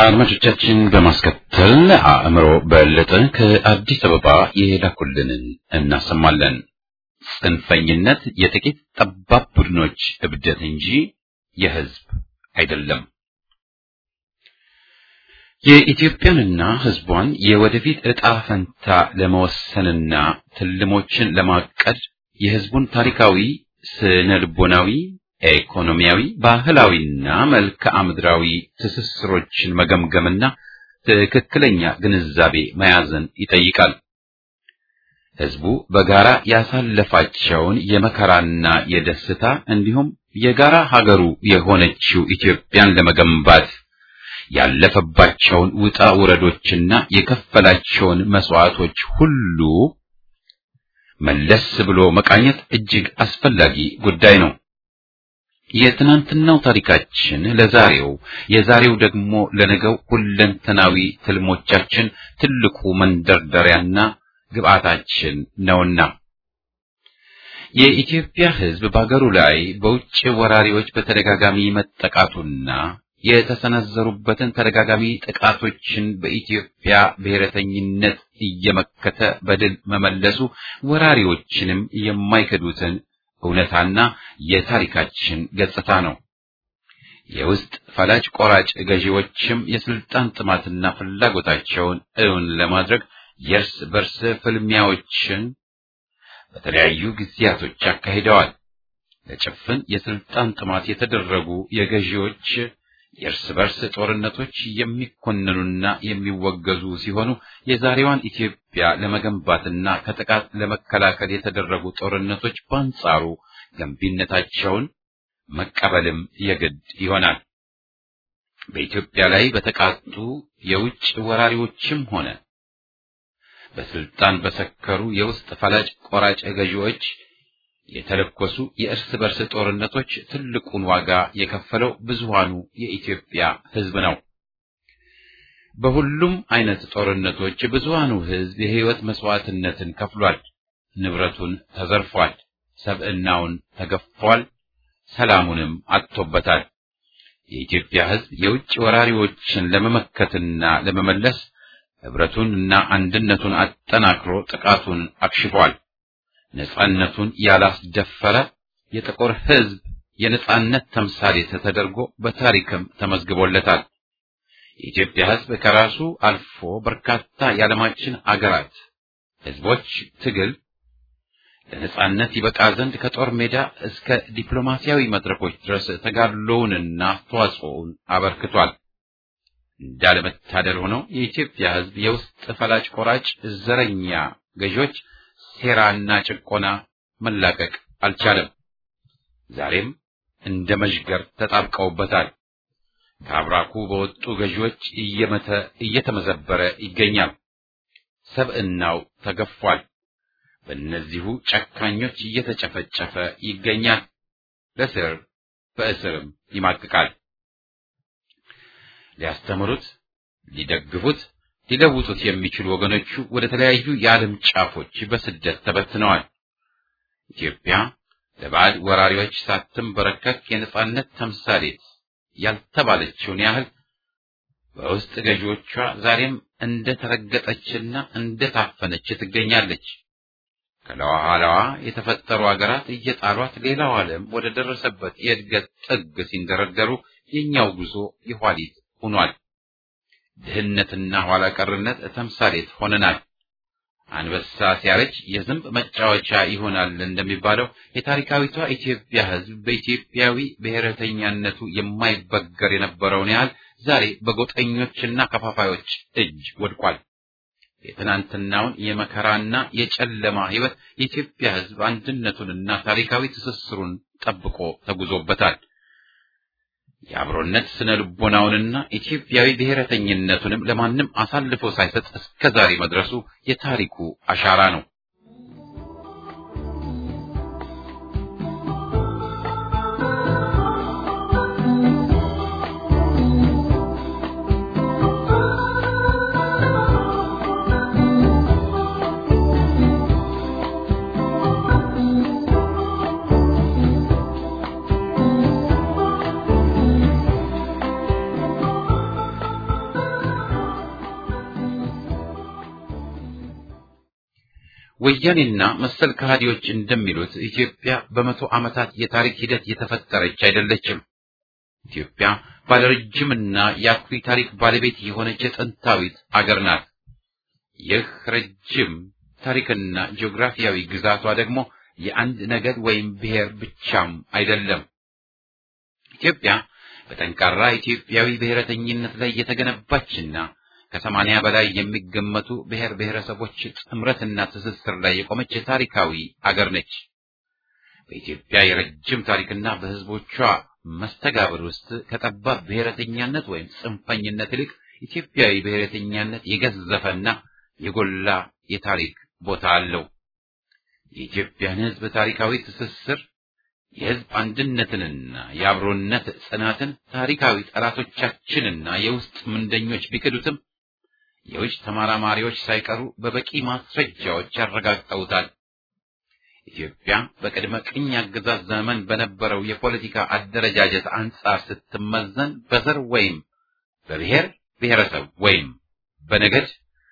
አድማጮቻችን በማስከተል አእምሮ በለጠ ከአዲስ አበባ የላኩልንን እናሰማለን። ጽንፈኝነት የጥቂት ጠባብ ቡድኖች እብደት እንጂ የሕዝብ አይደለም። የኢትዮጵያንና ሕዝቧን የወደፊት ዕጣ ፈንታ ለመወሰንና ትልሞችን ለማቀድ የሕዝቡን ታሪካዊ፣ ስነ ልቦናዊ፣ ኢኮኖሚያዊ፣ ባህላዊና መልክዓ ምድራዊ ትስስሮችን መገምገምና ትክክለኛ ግንዛቤ መያዝን ይጠይቃል። ሕዝቡ በጋራ ያሳለፋቸውን የመከራና የደስታ እንዲሁም የጋራ ሀገሩ የሆነችው ኢትዮጵያን ለመገንባት ያለፈባቸውን ውጣ ውረዶችና የከፈላቸውን መስዋዕቶች ሁሉ መለስ ብሎ መቃኘት እጅግ አስፈላጊ ጉዳይ ነው። የትናንትናው ታሪካችን ለዛሬው፣ የዛሬው ደግሞ ለነገው ሁለንተናዊ ትልሞቻችን ትልቁ መንደርደሪያና ግብአታችን ነውና የኢትዮጵያ ሕዝብ በአገሩ ላይ በውጭ ወራሪዎች በተደጋጋሚ መጠቃቱና የተሰነዘሩበትን ተደጋጋሚ ጥቃቶችን በኢትዮጵያ ብሔረተኝነት እየመከተ በድል መመለሱ ወራሪዎችንም የማይክዱትን እውነታና የታሪካችን ገጽታ ነው። የውስጥ ፈላጭ ቆራጭ ገዢዎችም የስልጣን ጥማትና ፍላጎታቸውን እውን ለማድረግ የእርስ በርስ ፍልሚያዎችን በተለያዩ ጊዜያቶች አካሂደዋል። ለጭፍን የስልጣን ጥማት የተደረጉ የገዢዎች የእርስ በርስ ጦርነቶች የሚኮንኑና የሚወገዙ ሲሆኑ የዛሬዋን ኢትዮጵያ ለመገንባትና ከጥቃት ለመከላከል የተደረጉ ጦርነቶች በአንጻሩ ገንቢነታቸውን መቀበልም የግድ ይሆናል። በኢትዮጵያ ላይ በተቃጡ የውጭ ወራሪዎችም ሆነ በስልጣን በሰከሩ የውስጥ ፈላጭ ቆራጭ ገዢዎች የተለኮሱ የእርስ በርስ ጦርነቶች ትልቁን ዋጋ የከፈለው ብዙሃኑ የኢትዮጵያ ሕዝብ ነው። በሁሉም አይነት ጦርነቶች ብዙሃኑ ሕዝብ የሕይወት መስዋዕትነትን ከፍሏል። ንብረቱን ተዘርፏል። ሰብዕናውን ተገፏል። ሰላሙንም አጥቶበታል። የኢትዮጵያ ሕዝብ የውጭ ወራሪዎችን ለመመከትና ለመመለስ ህብረቱንና አንድነቱን አጠናክሮ ጥቃቱን አክሽፏል። ነጻነቱን ያላስደፈረ የጥቁር ሕዝብ የነጻነት ተምሳሌት ተደርጎ በታሪክም ተመዝግቦለታል። የኢትዮጵያ ሕዝብ ከራሱ አልፎ በርካታ የዓለማችን አገራት ሕዝቦች ትግል ለነጻነት ይበቃ ዘንድ ከጦር ሜዳ እስከ ዲፕሎማሲያዊ መድረኮች ድረስ ተጋድሎውንና አስተዋጽኦውን አበርክቷል። እንዳለመታደል ሆነው የኢትዮጵያ ሕዝብ የውስጥ ፈላጭ ቆራጭ ዘረኛ ገዢዎች ሴራና ጭቆና መላቀቅ አልቻለም። ዛሬም እንደ መዥገር ተጣብቀውበታል። ከአብራኩ በወጡ ገዢዎች እየመተ እየተመዘበረ ይገኛል። ሰብዕናው ተገፏል። በእነዚሁ ጨካኞች እየተጨፈጨፈ ይገኛል። ለስር በእስርም ይማቅቃል። ሊያስተምሩት፣ ሊደግፉት፣ ሊለውጡት የሚችሉ ወገኖቹ ወደ ተለያዩ የዓለም ጫፎች በስደት ተበትነዋል። ኢትዮጵያ ለባዕድ ወራሪዎች ሳትንበረከክ የነጻነት ተምሳሌት ያልተባለችውን ያህል በውስጥ ገዢዎቿ ዛሬም እንደ ተረገጠችና እንደ ታፈነች ትገኛለች። ከለኋላዋ የተፈጠሩ አገራት እየጣሏት ሌላው ዓለም ወደ ደረሰበት የእድገት ጥግ ሲንደረደሩ የእኛው ጉዞ የኋሊት ሆኗል። ድህነትና ኋላ ቀርነት ተምሳሌት ሆነናል። አንበሳ ሲያረጅ የዝንብ መጫወቻ ይሆናል እንደሚባለው የታሪካዊቷ ኢትዮጵያ ሕዝብ በኢትዮጵያዊ ብሔረተኛነቱ የማይበገር የነበረውን ያህል ዛሬ በጎጠኞችና ከፋፋዮች እጅ ወድቋል። የትናንትናውን የመከራና የጨለማ ሕይወት የኢትዮጵያ ሕዝብ አንድነቱንና ታሪካዊ ትስስሩን ጠብቆ ተጉዞበታል። የአብሮነት ስነ ልቦናውንና ኢትዮጵያዊ ብሔረተኝነቱንም ለማንም አሳልፎ ሳይሰጥ እስከ ዛሬ መድረሱ የታሪኩ አሻራ ነው። ወያኔና መሰል ከሃዲዎች እንደሚሉት ኢትዮጵያ በመቶ ዓመታት የታሪክ ሂደት የተፈጠረች አይደለችም። ኢትዮጵያ ባለረጅምና የአኩሪ ታሪክ ባለቤት የሆነች የጥንታዊት አገር ናት። ይህ ረጅም ታሪክና ጂኦግራፊያዊ ግዛቷ ደግሞ የአንድ ነገድ ወይም ብሔር ብቻም አይደለም። ኢትዮጵያ በጠንካራ ኢትዮጵያዊ ብሔረተኝነት ላይ የተገነባችና ከሰማንያ በላይ የሚገመቱ ብሔር ብሔረሰቦች ጥምረትና ትስስር ላይ የቆመች ታሪካዊ አገር ነች። በኢትዮጵያ የረጅም ታሪክና በሕዝቦቿ መስተጋብር ውስጥ ከጠባብ ብሔረተኛነት ወይም ጽንፈኝነት ይልቅ ኢትዮጵያዊ ብሔረተኛነት የገዘፈና የጎላ የታሪክ ቦታ አለው። የኢትዮጵያን ሕዝብ ታሪካዊ ትስስር የሕዝብ አንድነትንና የአብሮነት ጽናትን ታሪካዊ ጠላቶቻችንና የውስጥ ምንደኞች ቢክዱትም የውጭ ተመራማሪዎች ሳይቀሩ በበቂ ማስረጃዎች ያረጋግጠውታል። ኢትዮጵያ በቅድመ ቅኝ አገዛዝ ዘመን በነበረው የፖለቲካ አደረጃጀት አንጻር ስትመዘን በዘር ወይም በብሔር ብሔረሰብ ወይም በነገድ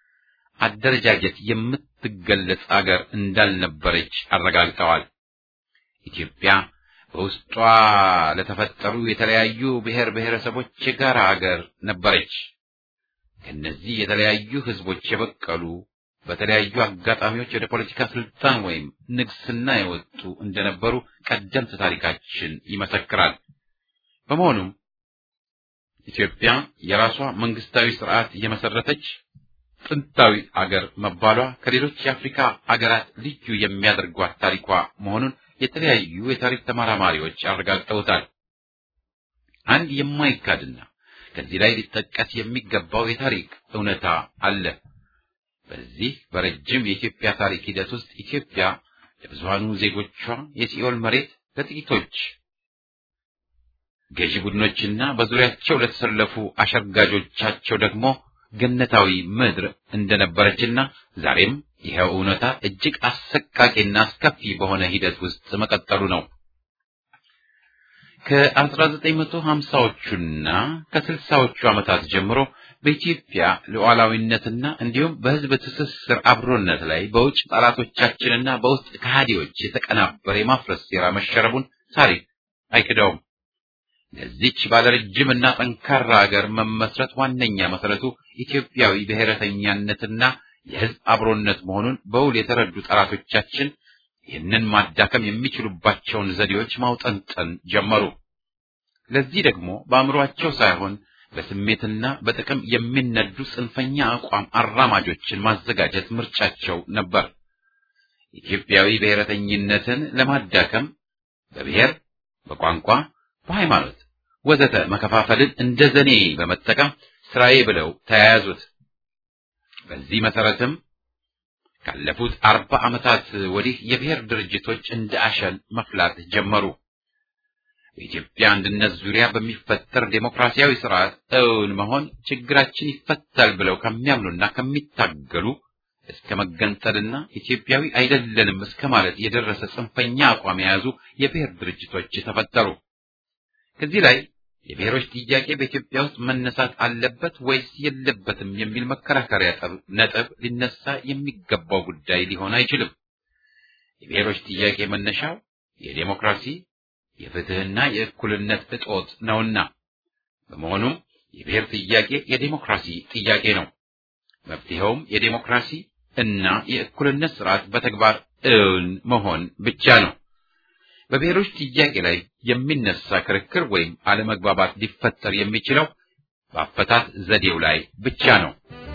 አደረጃጀት የምትገለጽ አገር እንዳልነበረች አረጋግጠዋል። ኢትዮጵያ በውስጧ ለተፈጠሩ የተለያዩ ብሔር ብሔረሰቦች የጋራ አገር ነበረች። ከእነዚህ የተለያዩ ህዝቦች የበቀሉ በተለያዩ አጋጣሚዎች ወደ ፖለቲካ ስልጣን ወይም ንግስና የወጡ እንደነበሩ ቀደምት ታሪካችን ይመሰክራል። በመሆኑም ኢትዮጵያ የራሷ መንግስታዊ ስርዓት የመሰረተች ጥንታዊ አገር መባሏ ከሌሎች የአፍሪካ አገራት ልዩ የሚያደርጓት ታሪኳ መሆኑን የተለያዩ የታሪክ ተመራማሪዎች አረጋግጠውታል። አንድ የማይካድና ከዚህ ላይ ሊጠቀስ የሚገባው የታሪክ እውነታ አለ። በዚህ በረጅም የኢትዮጵያ ታሪክ ሂደት ውስጥ ኢትዮጵያ ለብዙሃኑ ዜጎቿ የሲኦል መሬት፣ ለጥቂቶች ገዢ ቡድኖችና በዙሪያቸው ለተሰለፉ አሸርጋጆቻቸው ደግሞ ገነታዊ ምድር እንደነበረችና ዛሬም ይኸው እውነታ እጅግ አሰቃቂና አስከፊ በሆነ ሂደት ውስጥ መቀጠሉ ነው። ከ1950ዎቹና ከ60ዎቹ ዓመታት ጀምሮ በኢትዮጵያ ሉዓላዊነትና እንዲሁም በሕዝብ ትስስር አብሮነት ላይ በውጭ ጠላቶቻችንና በውስጥ ከሃዲዎች የተቀናበረ የማፍረስ ሴራ መሸረቡን ታሪክ አይክደውም። ለዚች ባለረጅምና ጠንካራ ሀገር መመስረት ዋነኛ መሰረቱ ኢትዮጵያዊ ብሔረተኛነትና የሕዝብ አብሮነት መሆኑን በውል የተረዱ ጠላቶቻችን ይህንን ማዳከም የሚችሉባቸውን ዘዴዎች ማውጠንጠን ጀመሩ። ለዚህ ደግሞ በአእምሯቸው ሳይሆን በስሜትና በጥቅም የሚነዱ ጽንፈኛ አቋም አራማጆችን ማዘጋጀት ምርጫቸው ነበር። ኢትዮጵያዊ ብሔረተኝነትን ለማዳከም በብሔር፣ በቋንቋ፣ በሃይማኖት ወዘተ መከፋፈልን እንደ ዘኔ በመጠቀም ስራዬ ብለው ተያያዙት። በዚህ መሰረትም ካለፉት አርባ ዓመታት ወዲህ የብሔር ድርጅቶች እንደ አሸን መፍላት ጀመሩ። በኢትዮጵያ አንድነት ዙሪያ በሚፈጠር ዴሞክራሲያዊ ስርዓት እውን መሆን ችግራችን ይፈታል ብለው ከሚያምኑና ከሚታገሉ እስከ መገንጠልና ኢትዮጵያዊ አይደለንም እስከ ማለት የደረሰ ጽንፈኛ አቋም የያዙ የብሔር ድርጅቶች ተፈጠሩ። ከዚህ ላይ የብሔሮች ጥያቄ በኢትዮጵያ ውስጥ መነሳት አለበት ወይስ የለበትም የሚል መከራከሪያ ነጥብ ሊነሳ የሚገባው ጉዳይ ሊሆን አይችልም። የብሔሮች ጥያቄ መነሻው የዴሞክራሲ የፍትህና የእኩልነት እጦት ነውና፣ በመሆኑም የብሔር ጥያቄ የዴሞክራሲ ጥያቄ ነው። መፍትሄውም የዴሞክራሲ እና የእኩልነት ስርዓት በተግባር እውን መሆን ብቻ ነው። በብሔሮች ጥያቄ ላይ የሚነሳ ክርክር ወይም አለመግባባት ሊፈጠር የሚችለው በአፈታት ዘዴው ላይ ብቻ ነው።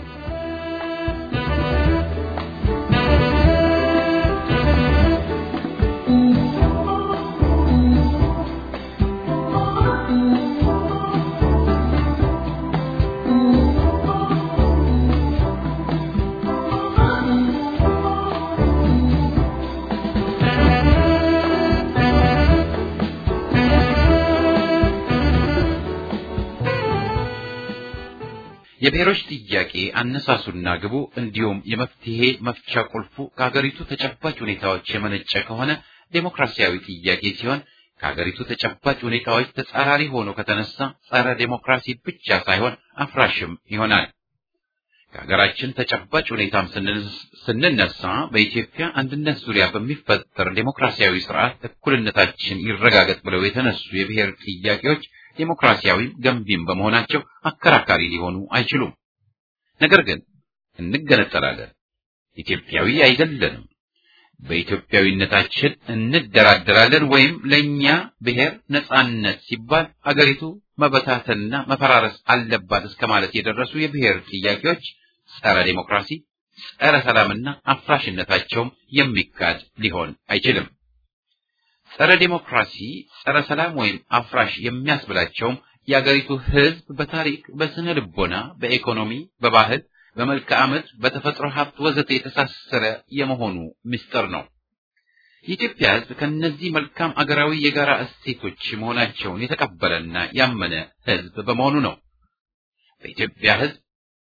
የብሔሮች ጥያቄ አነሳሱና ግቡ እንዲሁም የመፍትሄ መፍቻ ቁልፉ ከሀገሪቱ ተጨባጭ ሁኔታዎች የመነጨ ከሆነ ዴሞክራሲያዊ ጥያቄ ሲሆን ከሀገሪቱ ተጨባጭ ሁኔታዎች ተጻራሪ ሆኖ ከተነሳ ጸረ ዴሞክራሲ ብቻ ሳይሆን አፍራሽም ይሆናል። ከሀገራችን ተጨባጭ ሁኔታም ስንነሳ በኢትዮጵያ አንድነት ዙሪያ በሚፈጠር ዴሞክራሲያዊ ስርዓት እኩልነታችን ይረጋገጥ ብለው የተነሱ የብሔር ጥያቄዎች ዴሞክራሲያዊም ገንቢም በመሆናቸው አከራካሪ ሊሆኑ አይችሉም። ነገር ግን እንገነጠላለን፣ ኢትዮጵያዊ አይደለንም፣ በኢትዮጵያዊነታችን እንደራደራለን ወይም ለእኛ ብሔር ነጻነት ሲባል አገሪቱ መበታተንና መፈራረስ አለባት እስከ ማለት የደረሱ የብሔር ጥያቄዎች ጸረ ዴሞክራሲ፣ ጸረ ሰላምና አፍራሽነታቸውም የሚካድ ሊሆን አይችልም። ጸረ ዴሞክራሲ፣ ጸረ ሰላም ወይም አፍራሽ የሚያስብላቸውም የአገሪቱ ሕዝብ በታሪክ፣ በስነ ልቦና፣ በኢኮኖሚ፣ በባህል፣ በመልክዓ ምድር፣ በተፈጥሮ ሀብት ወዘተ የተሳሰረ የመሆኑ ምስጢር ነው። የኢትዮጵያ ሕዝብ ከእነዚህ መልካም አገራዊ የጋራ እሴቶች መሆናቸውን የተቀበለና ያመነ ሕዝብ በመሆኑ ነው። በኢትዮጵያ ሕዝብ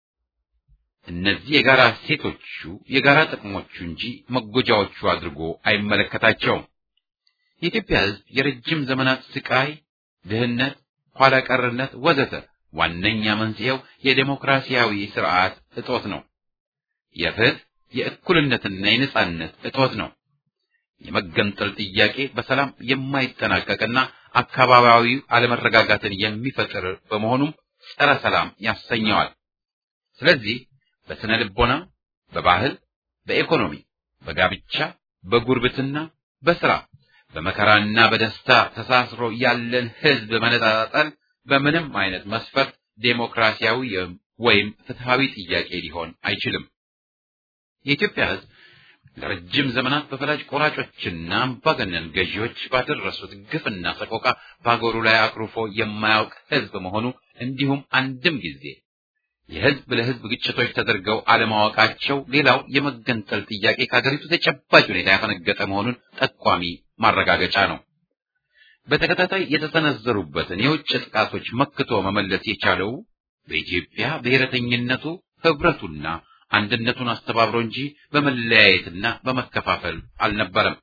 እነዚህ የጋራ እሴቶቹ የጋራ ጥቅሞቹ እንጂ መጎጃዎቹ አድርጎ አይመለከታቸውም። የኢትዮጵያ ሕዝብ የረጅም ዘመናት ስቃይ፣ ድህነት፣ ኋላ ቀርነት ወዘተ ዋነኛ መንስኤው የዴሞክራሲያዊ ስርዓት እጦት ነው። የፍትህ የእኩልነትና የነጻነት እጦት ነው። የመገንጠል ጥያቄ በሰላም የማይጠናቀቅና አካባቢያዊ አለመረጋጋትን የሚፈጥር በመሆኑም ጸረ ሰላም ያሰኘዋል። ስለዚህ በስነ ልቦና፣ በባህል፣ በኢኮኖሚ፣ በጋብቻ፣ በጉርብትና፣ በስራ፣ በመከራና በደስታ ተሳስሮ ያለን ህዝብ መነጣጠል በምንም አይነት መስፈርት ዴሞክራሲያዊ ወይም ፍትሃዊ ጥያቄ ሊሆን አይችልም። የኢትዮጵያ ህዝብ ለረጅም ዘመናት በፈላጭ ቆራጮችና አምባገነን ገዢዎች ባደረሱት ግፍና ሰቆቃ በአገሩ ላይ አኩርፎ የማያውቅ ህዝብ መሆኑ እንዲሁም አንድም ጊዜ የህዝብ ለህዝብ ግጭቶች ተደርገው አለማወቃቸው ሌላው የመገንጠል ጥያቄ ከሀገሪቱ ተጨባጭ ሁኔታ ያፈነገጠ መሆኑን ጠቋሚ ማረጋገጫ ነው። በተከታታይ የተሰነዘሩበትን የውጭ ጥቃቶች መክቶ መመለስ የቻለው በኢትዮጵያ ብሔረተኝነቱ ህብረቱና አንድነቱን አስተባብሮ እንጂ በመለያየትና በመከፋፈል አልነበረም።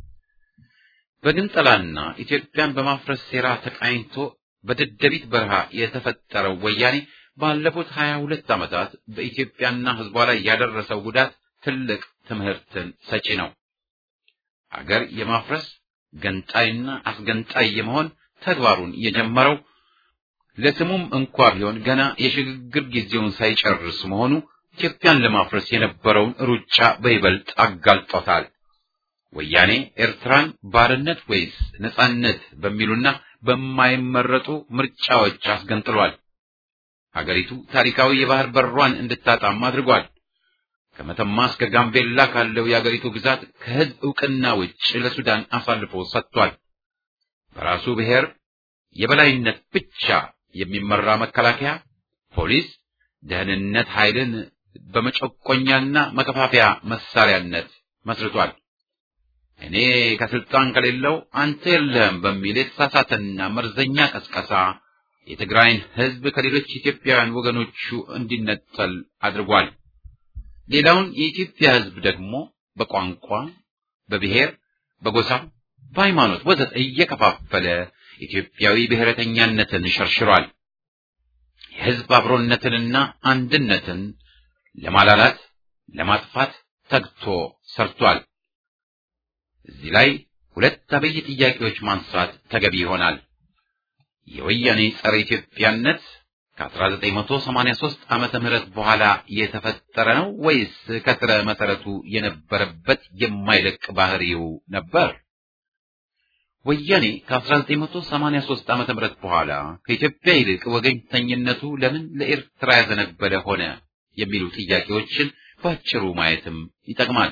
በግንጠላና ኢትዮጵያን በማፍረስ ሴራ ተቃኝቶ በደደቢት በረሃ የተፈጠረው ወያኔ ባለፉት ሀያ ሁለት ዓመታት በኢትዮጵያና ህዝቧ ላይ ያደረሰው ጉዳት ትልቅ ትምህርትን ሰጪ ነው። አገር የማፍረስ ገንጣይና አስገንጣይ የመሆን ተግባሩን የጀመረው ለስሙም እንኳ ቢሆን ገና የሽግግር ጊዜውን ሳይጨርስ መሆኑ ኢትዮጵያን ለማፍረስ የነበረውን ሩጫ በይበልጥ አጋልጦታል። ወያኔ ኤርትራን ባርነት ወይስ ነጻነት በሚሉና በማይመረጡ ምርጫዎች አስገንጥሏል። ሀገሪቱ ታሪካዊ የባህር በሯን እንድታጣም አድርጓል። ከመተማ እስከ ጋምቤላ ካለው የአገሪቱ ግዛት ከህዝብ ዕውቅና ውጭ ለሱዳን አሳልፎ ሰጥቷል። በራሱ ብሔር የበላይነት ብቻ የሚመራ መከላከያ፣ ፖሊስ፣ ደህንነት ኃይልን በመጨቆኛና መከፋፈያ መሳሪያነት መስርቷል። እኔ ከስልጣን ከሌለው አንተ የለህም በሚል የተሳሳተና መርዘኛ ቀስቀሳ የትግራይን ህዝብ ከሌሎች ኢትዮጵያውያን ወገኖቹ እንዲነጠል አድርጓል። ሌላውን የኢትዮጵያ ህዝብ ደግሞ በቋንቋ፣ በብሔር፣ በጎሳ፣ በሃይማኖት ወዘተ እየከፋፈለ ኢትዮጵያዊ ብሔረተኛነትን ሸርሽሯል። የህዝብ አብሮነትንና አንድነትን ለማላላት ለማጥፋት ተግቶ ሰርቷል። እዚህ ላይ ሁለት አበይ ጥያቄዎች ማንሳት ተገቢ ይሆናል። የወያኔ ጸረ ኢትዮጵያነት ከ1983 ዓመተ ምህረት በኋላ የተፈጠረ ነው ወይስ ከስረ መሰረቱ የነበረበት የማይለቅ ባህሪው ነበር? ወያኔ ከ1983 ዓመተ ምህረት በኋላ ከኢትዮጵያ ይልቅ ወገኝተኝነቱ ለምን ለኤርትራ ያዘነበለ ሆነ የሚሉ ጥያቄዎችን ባጭሩ ማየትም ይጠቅማል።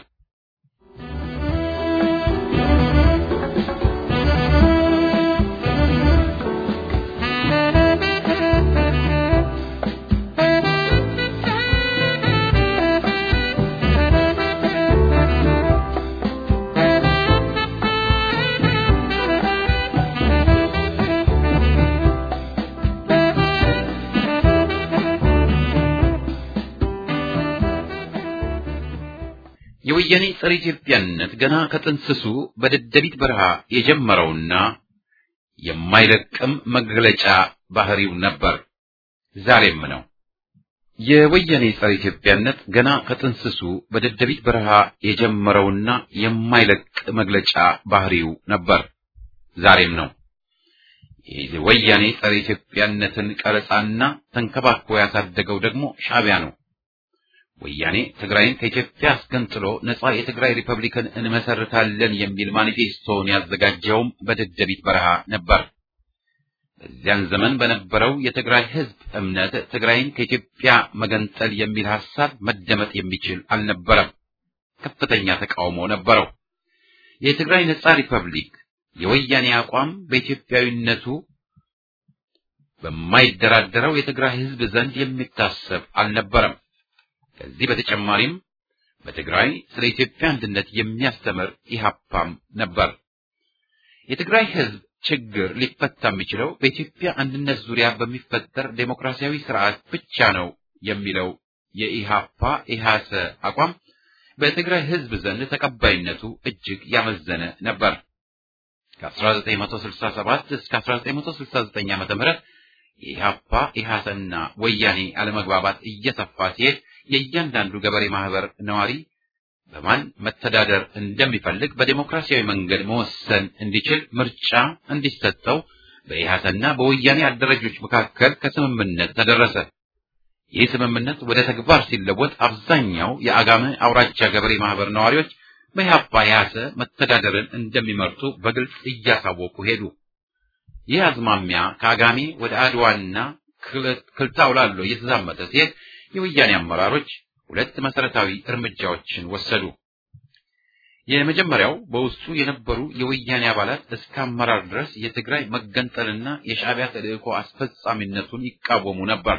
የወያኔ ጸረ ኢትዮጵያነት ገና ከጥንስሱ በደደቢት በረሃ የጀመረውና የማይለቅም መግለጫ ባህሪው ነበር፣ ዛሬም ነው። የወያኔ ጸረ ኢትዮጵያነት ገና ከጥንስሱ በደደቢት በረሃ የጀመረውና የማይለቅ መግለጫ ባህሪው ነበር፣ ዛሬም ነው። የወያኔ ጸረ ኢትዮጵያነትን ቀረጻና ተንከባክቦ ያሳደገው ደግሞ ሻዕቢያ ነው። ወያኔ ትግራይን ከኢትዮጵያ አስገንጥሎ ነጻ የትግራይ ሪፐብሊክን እንመሰርታለን የሚል ማኒፌስቶውን ያዘጋጀውም በደደቢት በረሃ ነበር። በዚያን ዘመን በነበረው የትግራይ ሕዝብ እምነት ትግራይን ከኢትዮጵያ መገንጠል የሚል ሐሳብ መደመጥ የሚችል አልነበረም። ከፍተኛ ተቃውሞ ነበረው። የትግራይ ነጻ ሪፐብሊክ የወያኔ አቋም በኢትዮጵያዊነቱ በማይደራደረው የትግራይ ሕዝብ ዘንድ የሚታሰብ አልነበረም። ከዚህ በተጨማሪም በትግራይ ስለ ኢትዮጵያ አንድነት የሚያስተምር ኢህአፓም ነበር። የትግራይ ሕዝብ ችግር ሊፈታ የሚችለው በኢትዮጵያ አንድነት ዙሪያ በሚፈጠር ዴሞክራሲያዊ ስርዓት ብቻ ነው የሚለው የኢሃፓ ኢሃሰ አቋም በትግራይ ሕዝብ ዘንድ ተቀባይነቱ እጅግ ያመዘነ ነበር። ከ1967 እስከ 1969 ዓ.ም የኢሃፓ ኢሃሰና ወያኔ አለመግባባት እየሰፋ ሲሄድ የእያንዳንዱ ገበሬ ማህበር ነዋሪ በማን መተዳደር እንደሚፈልግ በዴሞክራሲያዊ መንገድ መወሰን እንዲችል ምርጫ እንዲሰጠው በኢሃሰና በወያኔ አደረጆች መካከል ከስምምነት ተደረሰ። ይህ ስምምነት ወደ ተግባር ሲለወጥ አብዛኛው የአጋመ አውራጃ ገበሬ ማህበር ነዋሪዎች በኢሃፓ ኢሃሰ መተዳደርን እንደሚመርጡ በግልጽ እያሳወቁ ሄዱ። ይህ አዝማሚያ ከአጋሜ ወደ አድዋና ክልታው ላሎ እየተዛመተ ሲሄድ የወያኔ አመራሮች ሁለት መሰረታዊ እርምጃዎችን ወሰዱ። የመጀመሪያው በውስጡ የነበሩ የወያኔ አባላት እስከ አመራር ድረስ የትግራይ መገንጠልና የሻዕቢያ ተልእኮ አስፈጻሚነቱን ይቃወሙ ነበር።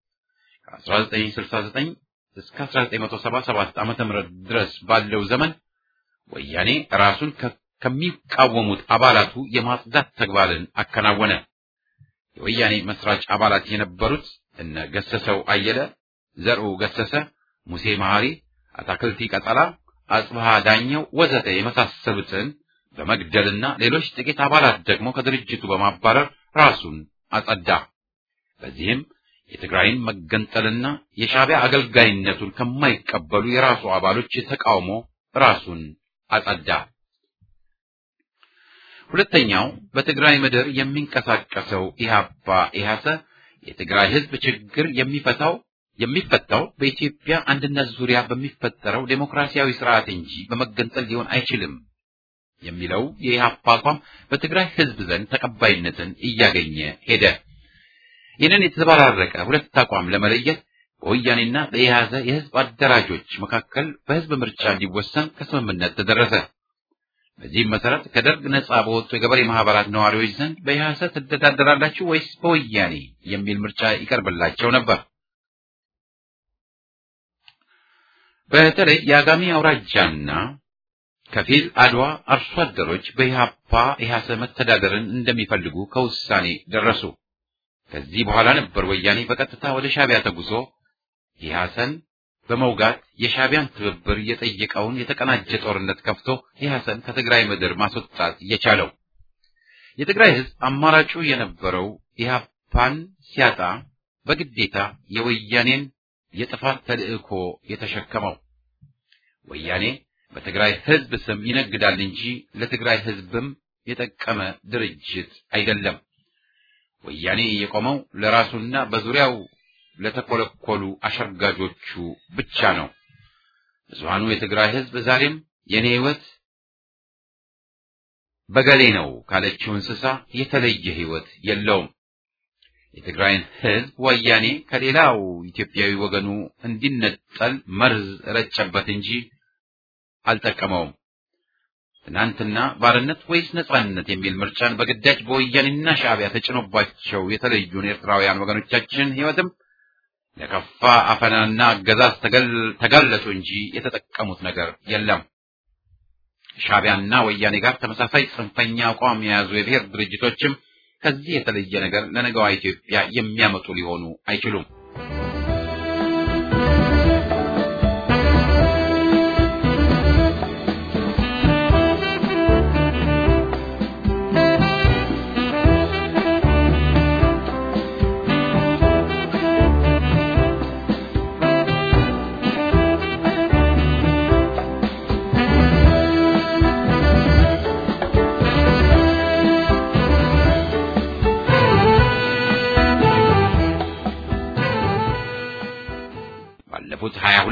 ከ1969 እስከ 1977 ዓ.ም ድረስ ባለው ዘመን ወያኔ ራሱን ከሚቃወሙት አባላቱ የማጽዳት ተግባርን አከናወነ። የወያኔ መስራች አባላት የነበሩት እነ ገሰሰው አየለ፣ ዘርኡ ገሰሰ፣ ሙሴ መሐሪ፣ አታክልቲ ቀጠላ፣ አጽብሃ ዳኘው ወዘተ የመሳሰሉትን በመግደልና ሌሎች ጥቂት አባላት ደግሞ ከድርጅቱ በማባረር ራሱን አጸዳ። በዚህም የትግራይን መገንጠልና የሻዕቢያ አገልጋይነቱን ከማይቀበሉ የራሱ አባሎች ተቃውሞ ራሱን አጸዳ። ሁለተኛው በትግራይ ምድር የሚንቀሳቀሰው ኢህአፓ ኢህአሰ የትግራይ ህዝብ ችግር የሚፈታው የሚፈታው በኢትዮጵያ አንድነት ዙሪያ በሚፈጠረው ዴሞክራሲያዊ ስርዓት እንጂ በመገንጠል ሊሆን አይችልም የሚለው የኢህአፓ አቋም በትግራይ ህዝብ ዘንድ ተቀባይነትን እያገኘ ሄደ። ይህንን የተዘበራረቀ ሁለት አቋም ለመለየት በወያኔና በኢህአዘ የህዝብ አደራጆች መካከል በህዝብ ምርጫ እንዲወሰን ከስምምነት ተደረሰ። በዚህም መሰረት ከደርግ ነጻ በወጡ የገበሬ ማህበራት ነዋሪዎች ዘንድ በኢህአሰ ትተዳደራላችሁ ወይስ በወያኔ የሚል ምርጫ ይቀርብላቸው ነበር። በተለይ የአጋሜ አውራጃና ከፊል አድዋ አርሶ አደሮች በኢህአፓ ኢህአሰ መተዳደርን እንደሚፈልጉ ከውሳኔ ደረሱ። ከዚህ በኋላ ነበር ወያኔ በቀጥታ ወደ ሻዕቢያ ተጉዞ ኢህአሰን በመውጋት የሻዕቢያን ትብብር የጠየቀውን የተቀናጀ ጦርነት ከፍቶ ኢህአሰን ከትግራይ ምድር ማስወጣት የቻለው። የትግራይ ህዝብ አማራጩ የነበረው ኢህአፓን ሲያጣ በግዴታ የወያኔን የጥፋት ተልእኮ የተሸከመው ወያኔ በትግራይ ህዝብ ስም ይነግዳል እንጂ ለትግራይ ህዝብም የጠቀመ ድርጅት አይደለም። ወያኔ የቆመው ለራሱና በዙሪያው ለተኮለኮሉ አሸርጋጆቹ ብቻ ነው። ብዙሃኑ የትግራይ ህዝብ ዛሬም የኔ ህይወት በገሌ ነው ካለችው እንስሳ የተለየ ህይወት የለውም። የትግራይን ህዝብ ወያኔ ከሌላው ኢትዮጵያዊ ወገኑ እንዲነጠል መርዝ ረጨበት እንጂ አልጠቀመውም። ትናንትና ባርነት ወይስ ነጻነት የሚል ምርጫን በግዳጅ በወያኔና ሻዕቢያ ተጭኖባቸው የተለዩን ኤርትራውያን ወገኖቻችን ህይወትም ለከፋ አፈናና አገዛዝ ተጋለጡ እንጂ የተጠቀሙት ነገር የለም። ሻዕቢያና ወያኔ ጋር ተመሳሳይ ጽንፈኛ አቋም የያዙ የብሔር ድርጅቶችም ከዚህ የተለየ ነገር ለነገዋ ኢትዮጵያ የሚያመጡ ሊሆኑ አይችሉም።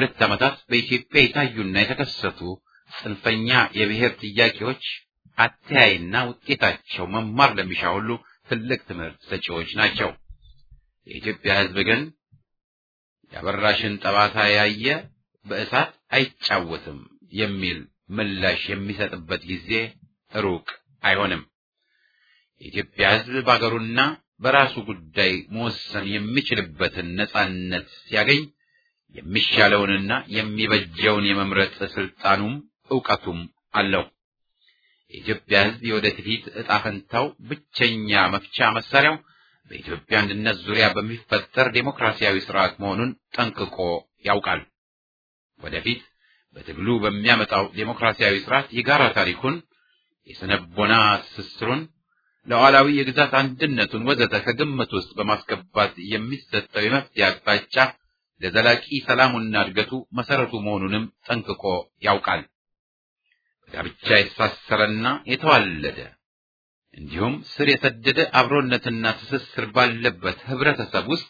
ሁለት ዓመታት በኢትዮጵያ የታዩና የተከሰቱ ጽንፈኛ የብሔር ጥያቄዎች አተያይና ውጤታቸው መማር ለሚሻ ሁሉ ትልቅ ትምህርት ሰጪዎች ናቸው። የኢትዮጵያ ሕዝብ ግን የአበራሽን ጠባሳ ያየ በእሳት አይጫወትም የሚል ምላሽ የሚሰጥበት ጊዜ ሩቅ አይሆንም። የኢትዮጵያ ሕዝብ በአገሩና በራሱ ጉዳይ መወሰን የሚችልበትን ነጻነት ሲያገኝ የሚሻለውንና የሚበጀውን የመምረጥ ስልጣኑም ዕውቀቱም አለው። የኢትዮጵያ ሕዝብ የወደፊት ዕጣ ፈንታው ብቸኛ መፍቻ መሳሪያው በኢትዮጵያ አንድነት ዙሪያ በሚፈጠር ዴሞክራሲያዊ ስርዓት መሆኑን ጠንቅቆ ያውቃል። ወደፊት በትግሉ በሚያመጣው ዴሞክራሲያዊ ስርዓት የጋራ ታሪኩን፣ የስነቦና ትስስሩን፣ ሉዓላዊ የግዛት አንድነቱን ወዘተ ከግምት ውስጥ በማስገባት የሚሰጠው የመፍትሄ አቅጣጫ ለዘላቂ ሰላሙና እድገቱ መሰረቱ መሆኑንም ጠንቅቆ ያውቃል። ጋብቻ የተሳሰረና የተዋለደ እንዲሁም ስር የሰደደ አብሮነትና ትስስር ባለበት ህብረተሰብ ውስጥ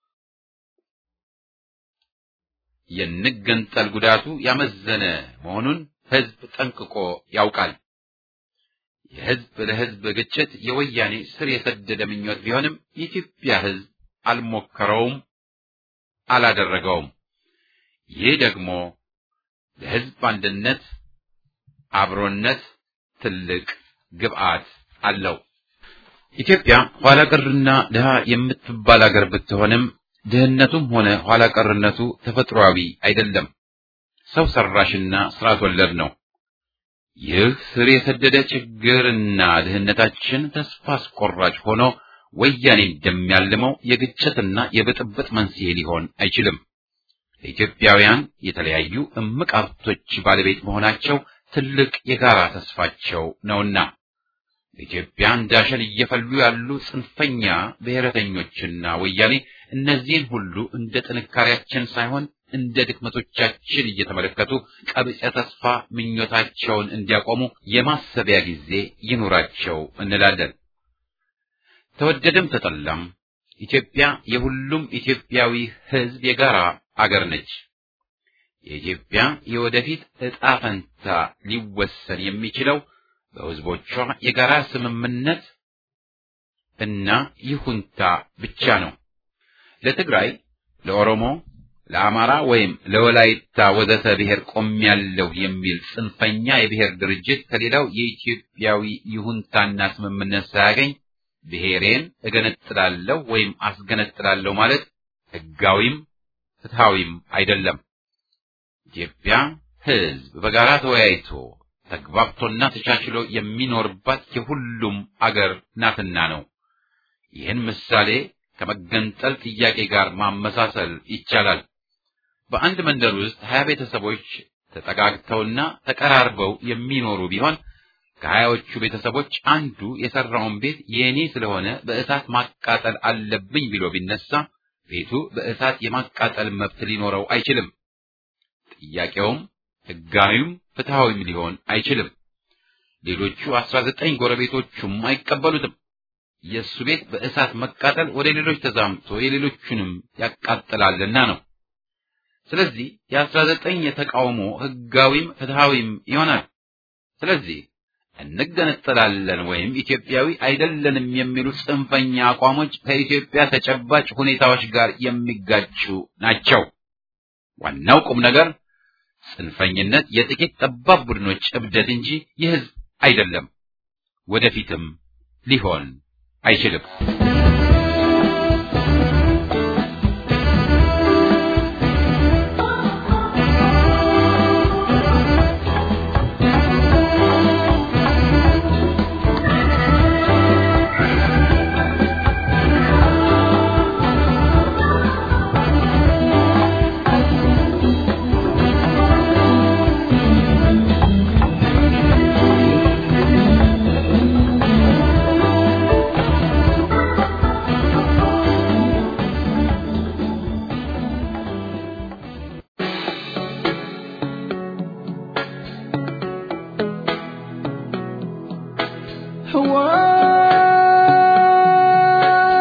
የንገንጠል ጉዳቱ ያመዘነ መሆኑን ህዝብ ጠንቅቆ ያውቃል። የህዝብ ለህዝብ ግጭት የወያኔ ስር የሰደደ ምኞት ቢሆንም የኢትዮጵያ ህዝብ አልሞከረውም፣ አላደረገውም። ይህ ደግሞ ለህዝብ አንድነት አብሮነት ትልቅ ግብአት አለው። ኢትዮጵያ ኋላ ቀርና ድሃ የምትባል አገር ብትሆንም ድህነቱም ሆነ ኋላ ቀርነቱ ተፈጥሯዊ አይደለም፣ ሰው ሰራሽና ስርዓት ወለድ ነው። ይህ ስር የሰደደ ችግርና ድህነታችን ተስፋ አስቆራጭ ሆኖ ወያኔ እንደሚያልመው የግጭትና የብጥብጥ መንስኤ ሊሆን አይችልም። ለኢትዮጵያውያን የተለያዩ እምቅ ሀብቶች ባለቤት መሆናቸው ትልቅ የጋራ ተስፋቸው ነውና በኢትዮጵያ እንዳሸን እየፈሉ ያሉ ጽንፈኛ ብሔረተኞችና ወያኔ እነዚህን ሁሉ እንደ ጥንካሬያችን ሳይሆን እንደ ድክመቶቻችን እየተመለከቱ ቀብጸ ተስፋ ምኞታቸውን እንዲያቆሙ የማሰቢያ ጊዜ ይኑራቸው እንላለን። ተወደደም ተጠላም ኢትዮጵያ የሁሉም ኢትዮጵያዊ ሕዝብ የጋራ አገር ነች። የኢትዮጵያ የወደፊት ዕጣ ፈንታ ሊወሰን የሚችለው በሕዝቦቿ የጋራ ስምምነት እና ይሁንታ ብቻ ነው። ለትግራይ፣ ለኦሮሞ፣ ለአማራ ወይም ለወላይታ ወዘተ ብሔር ቆሜያለሁ የሚል ጽንፈኛ የብሔር ድርጅት ከሌላው የኢትዮጵያዊ ይሁንታና ስምምነት ሳያገኝ ብሔሬን እገነጥላለሁ ወይም አስገነጥላለሁ ማለት ሕጋዊም ፍትሐዊም አይደለም። ኢትዮጵያ ሕዝብ በጋራ ተወያይቶ ተግባብቶና ተቻችሎ የሚኖርባት የሁሉም አገር ናትና ነው። ይህን ምሳሌ ከመገንጠል ጥያቄ ጋር ማመሳሰል ይቻላል። በአንድ መንደር ውስጥ ሀያ ቤተሰቦች ተጠጋግተውና ተቀራርበው የሚኖሩ ቢሆን ከሀያዎቹ ቤተሰቦች አንዱ የሰራውን ቤት የእኔ ስለሆነ በእሳት ማቃጠል አለብኝ ብሎ ቢነሳ ቤቱ በእሳት የማቃጠል መብት ሊኖረው አይችልም። ጥያቄውም ሕጋዊም ፍትሐዊም ሊሆን አይችልም። ሌሎቹ አስራ ዘጠኝ ጎረቤቶቹም አይቀበሉትም። የእሱ ቤት በእሳት መቃጠል ወደ ሌሎች ተዛምቶ የሌሎቹንም ያቃጥላልና ነው። ስለዚህ የአስራ ዘጠኝ የተቃውሞ ሕጋዊም ፍትሐዊም ይሆናል። ስለዚህ እንገነጠላለን ወይም ኢትዮጵያዊ አይደለንም የሚሉ ጽንፈኛ አቋሞች ከኢትዮጵያ ተጨባጭ ሁኔታዎች ጋር የሚጋጩ ናቸው። ዋናው ቁም ነገር ጽንፈኝነት የጥቂት ጠባብ ቡድኖች እብደት እንጂ የሕዝብ አይደለም፣ ወደፊትም ሊሆን አይችልም።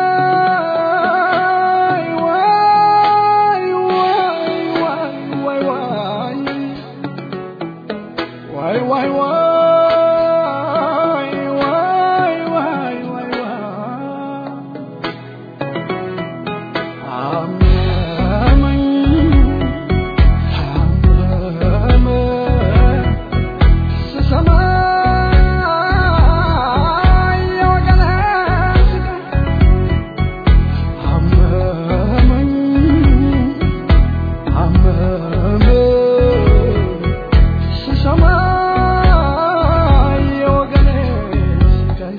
Why, why, why, why, why, why, ዋይ ዋይ ዋይ ዋይ ዋይ ዋይ አመመኝ አመመኝ ስሰማ የወገኔ ስቃይ አመመኝ አመመኝ ስሰማ የወገኔ ስቃይ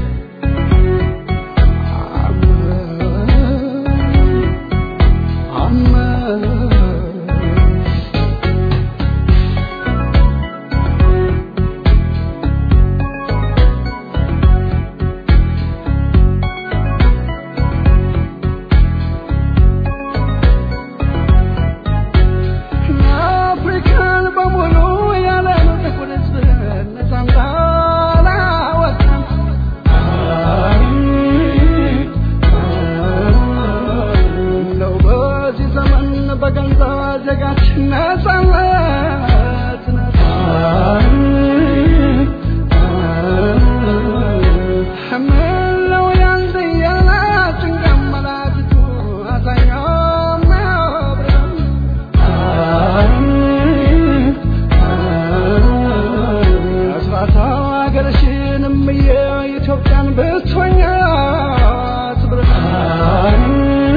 አመመኝ አመመኝ አፍሪካን በሙሉ ያለ ጥቁር ሕዝብ ነፃ እንዳላወጣን እንደው በዚህ ዘመን በገዛ ዜጋችን ነፃነት ምነው ያንተ ያላችን ቀመላጅቱ አዛኛው ማብረም አስራታ ሀገርሽንም የኢትዮጵያን ብትሆኛት ብርሃን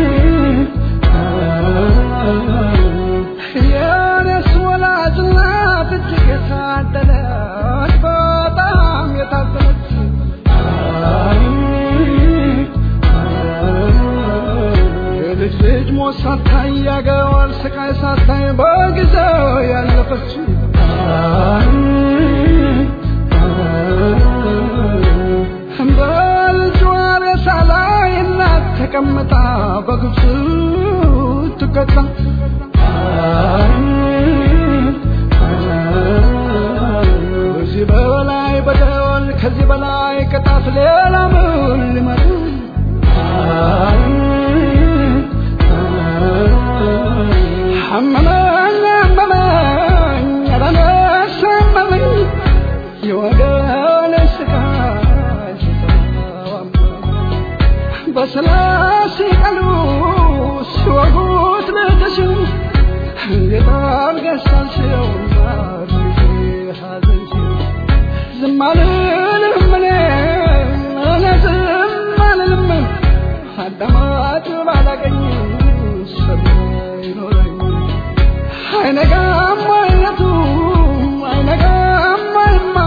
የኔስ ወላጅ እናት እጅግ የታደለች በጣም የታደለች የልጅ ልጅ ሞት ሳታይ ያገዋል ስቃይ ሳታይ በጊዜው ያለፈች በልጇ ሬሳ ላይ እናት ተቀምጣ በግብፅ ትቀጣ ከዚህ በላይ በደል ከዚህ በላይ ቅጣት ሌላ ምን ሊመጣ አመመኝ አመመኝ ኧረ ነፍስ አመመኝ የወገኔ ስቃይ ስሰማው አመመኝ በስላሴ ቃሉ ሲወጉት ልጅሽን እንዴት አድርገሽ ሳልሽው ሐዘንሽን ዝም አልልም እኔ እኔ ዝም አልልም አዳማጭ ባላገኝ ሰሚ አይኖረኝ አይነጋም አይነቱ አይነጋም አይማ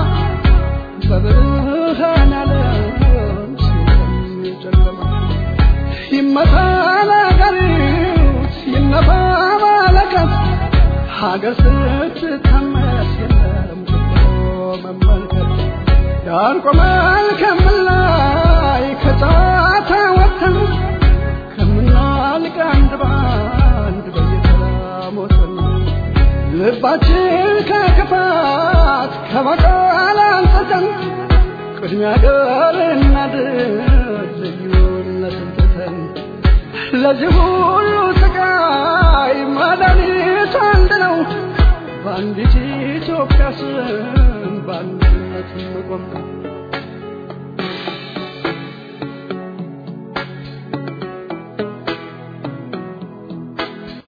በብርሃን ዓለም ሲጨለማ ይመታ ነገሪት ይነፋ መለከት ሀገር ስትታመስ የለም ብሎ መመልከት ዳር ቆመን ከምላይ ከጫታ ወጥተን ከምናልቅ አንድ በአንድ በየተራ ሞተን ልባችን ከክፋት ከበቀል አንጽተን ቅድሚያ ገር እናድር ልዩነትን ትተን ለዚህ ሁሉ ስቃይ መድኃኒቱ አንድ ነው በአንዲት ኢትዮጵያ ስም በአንድነት መቆም ነው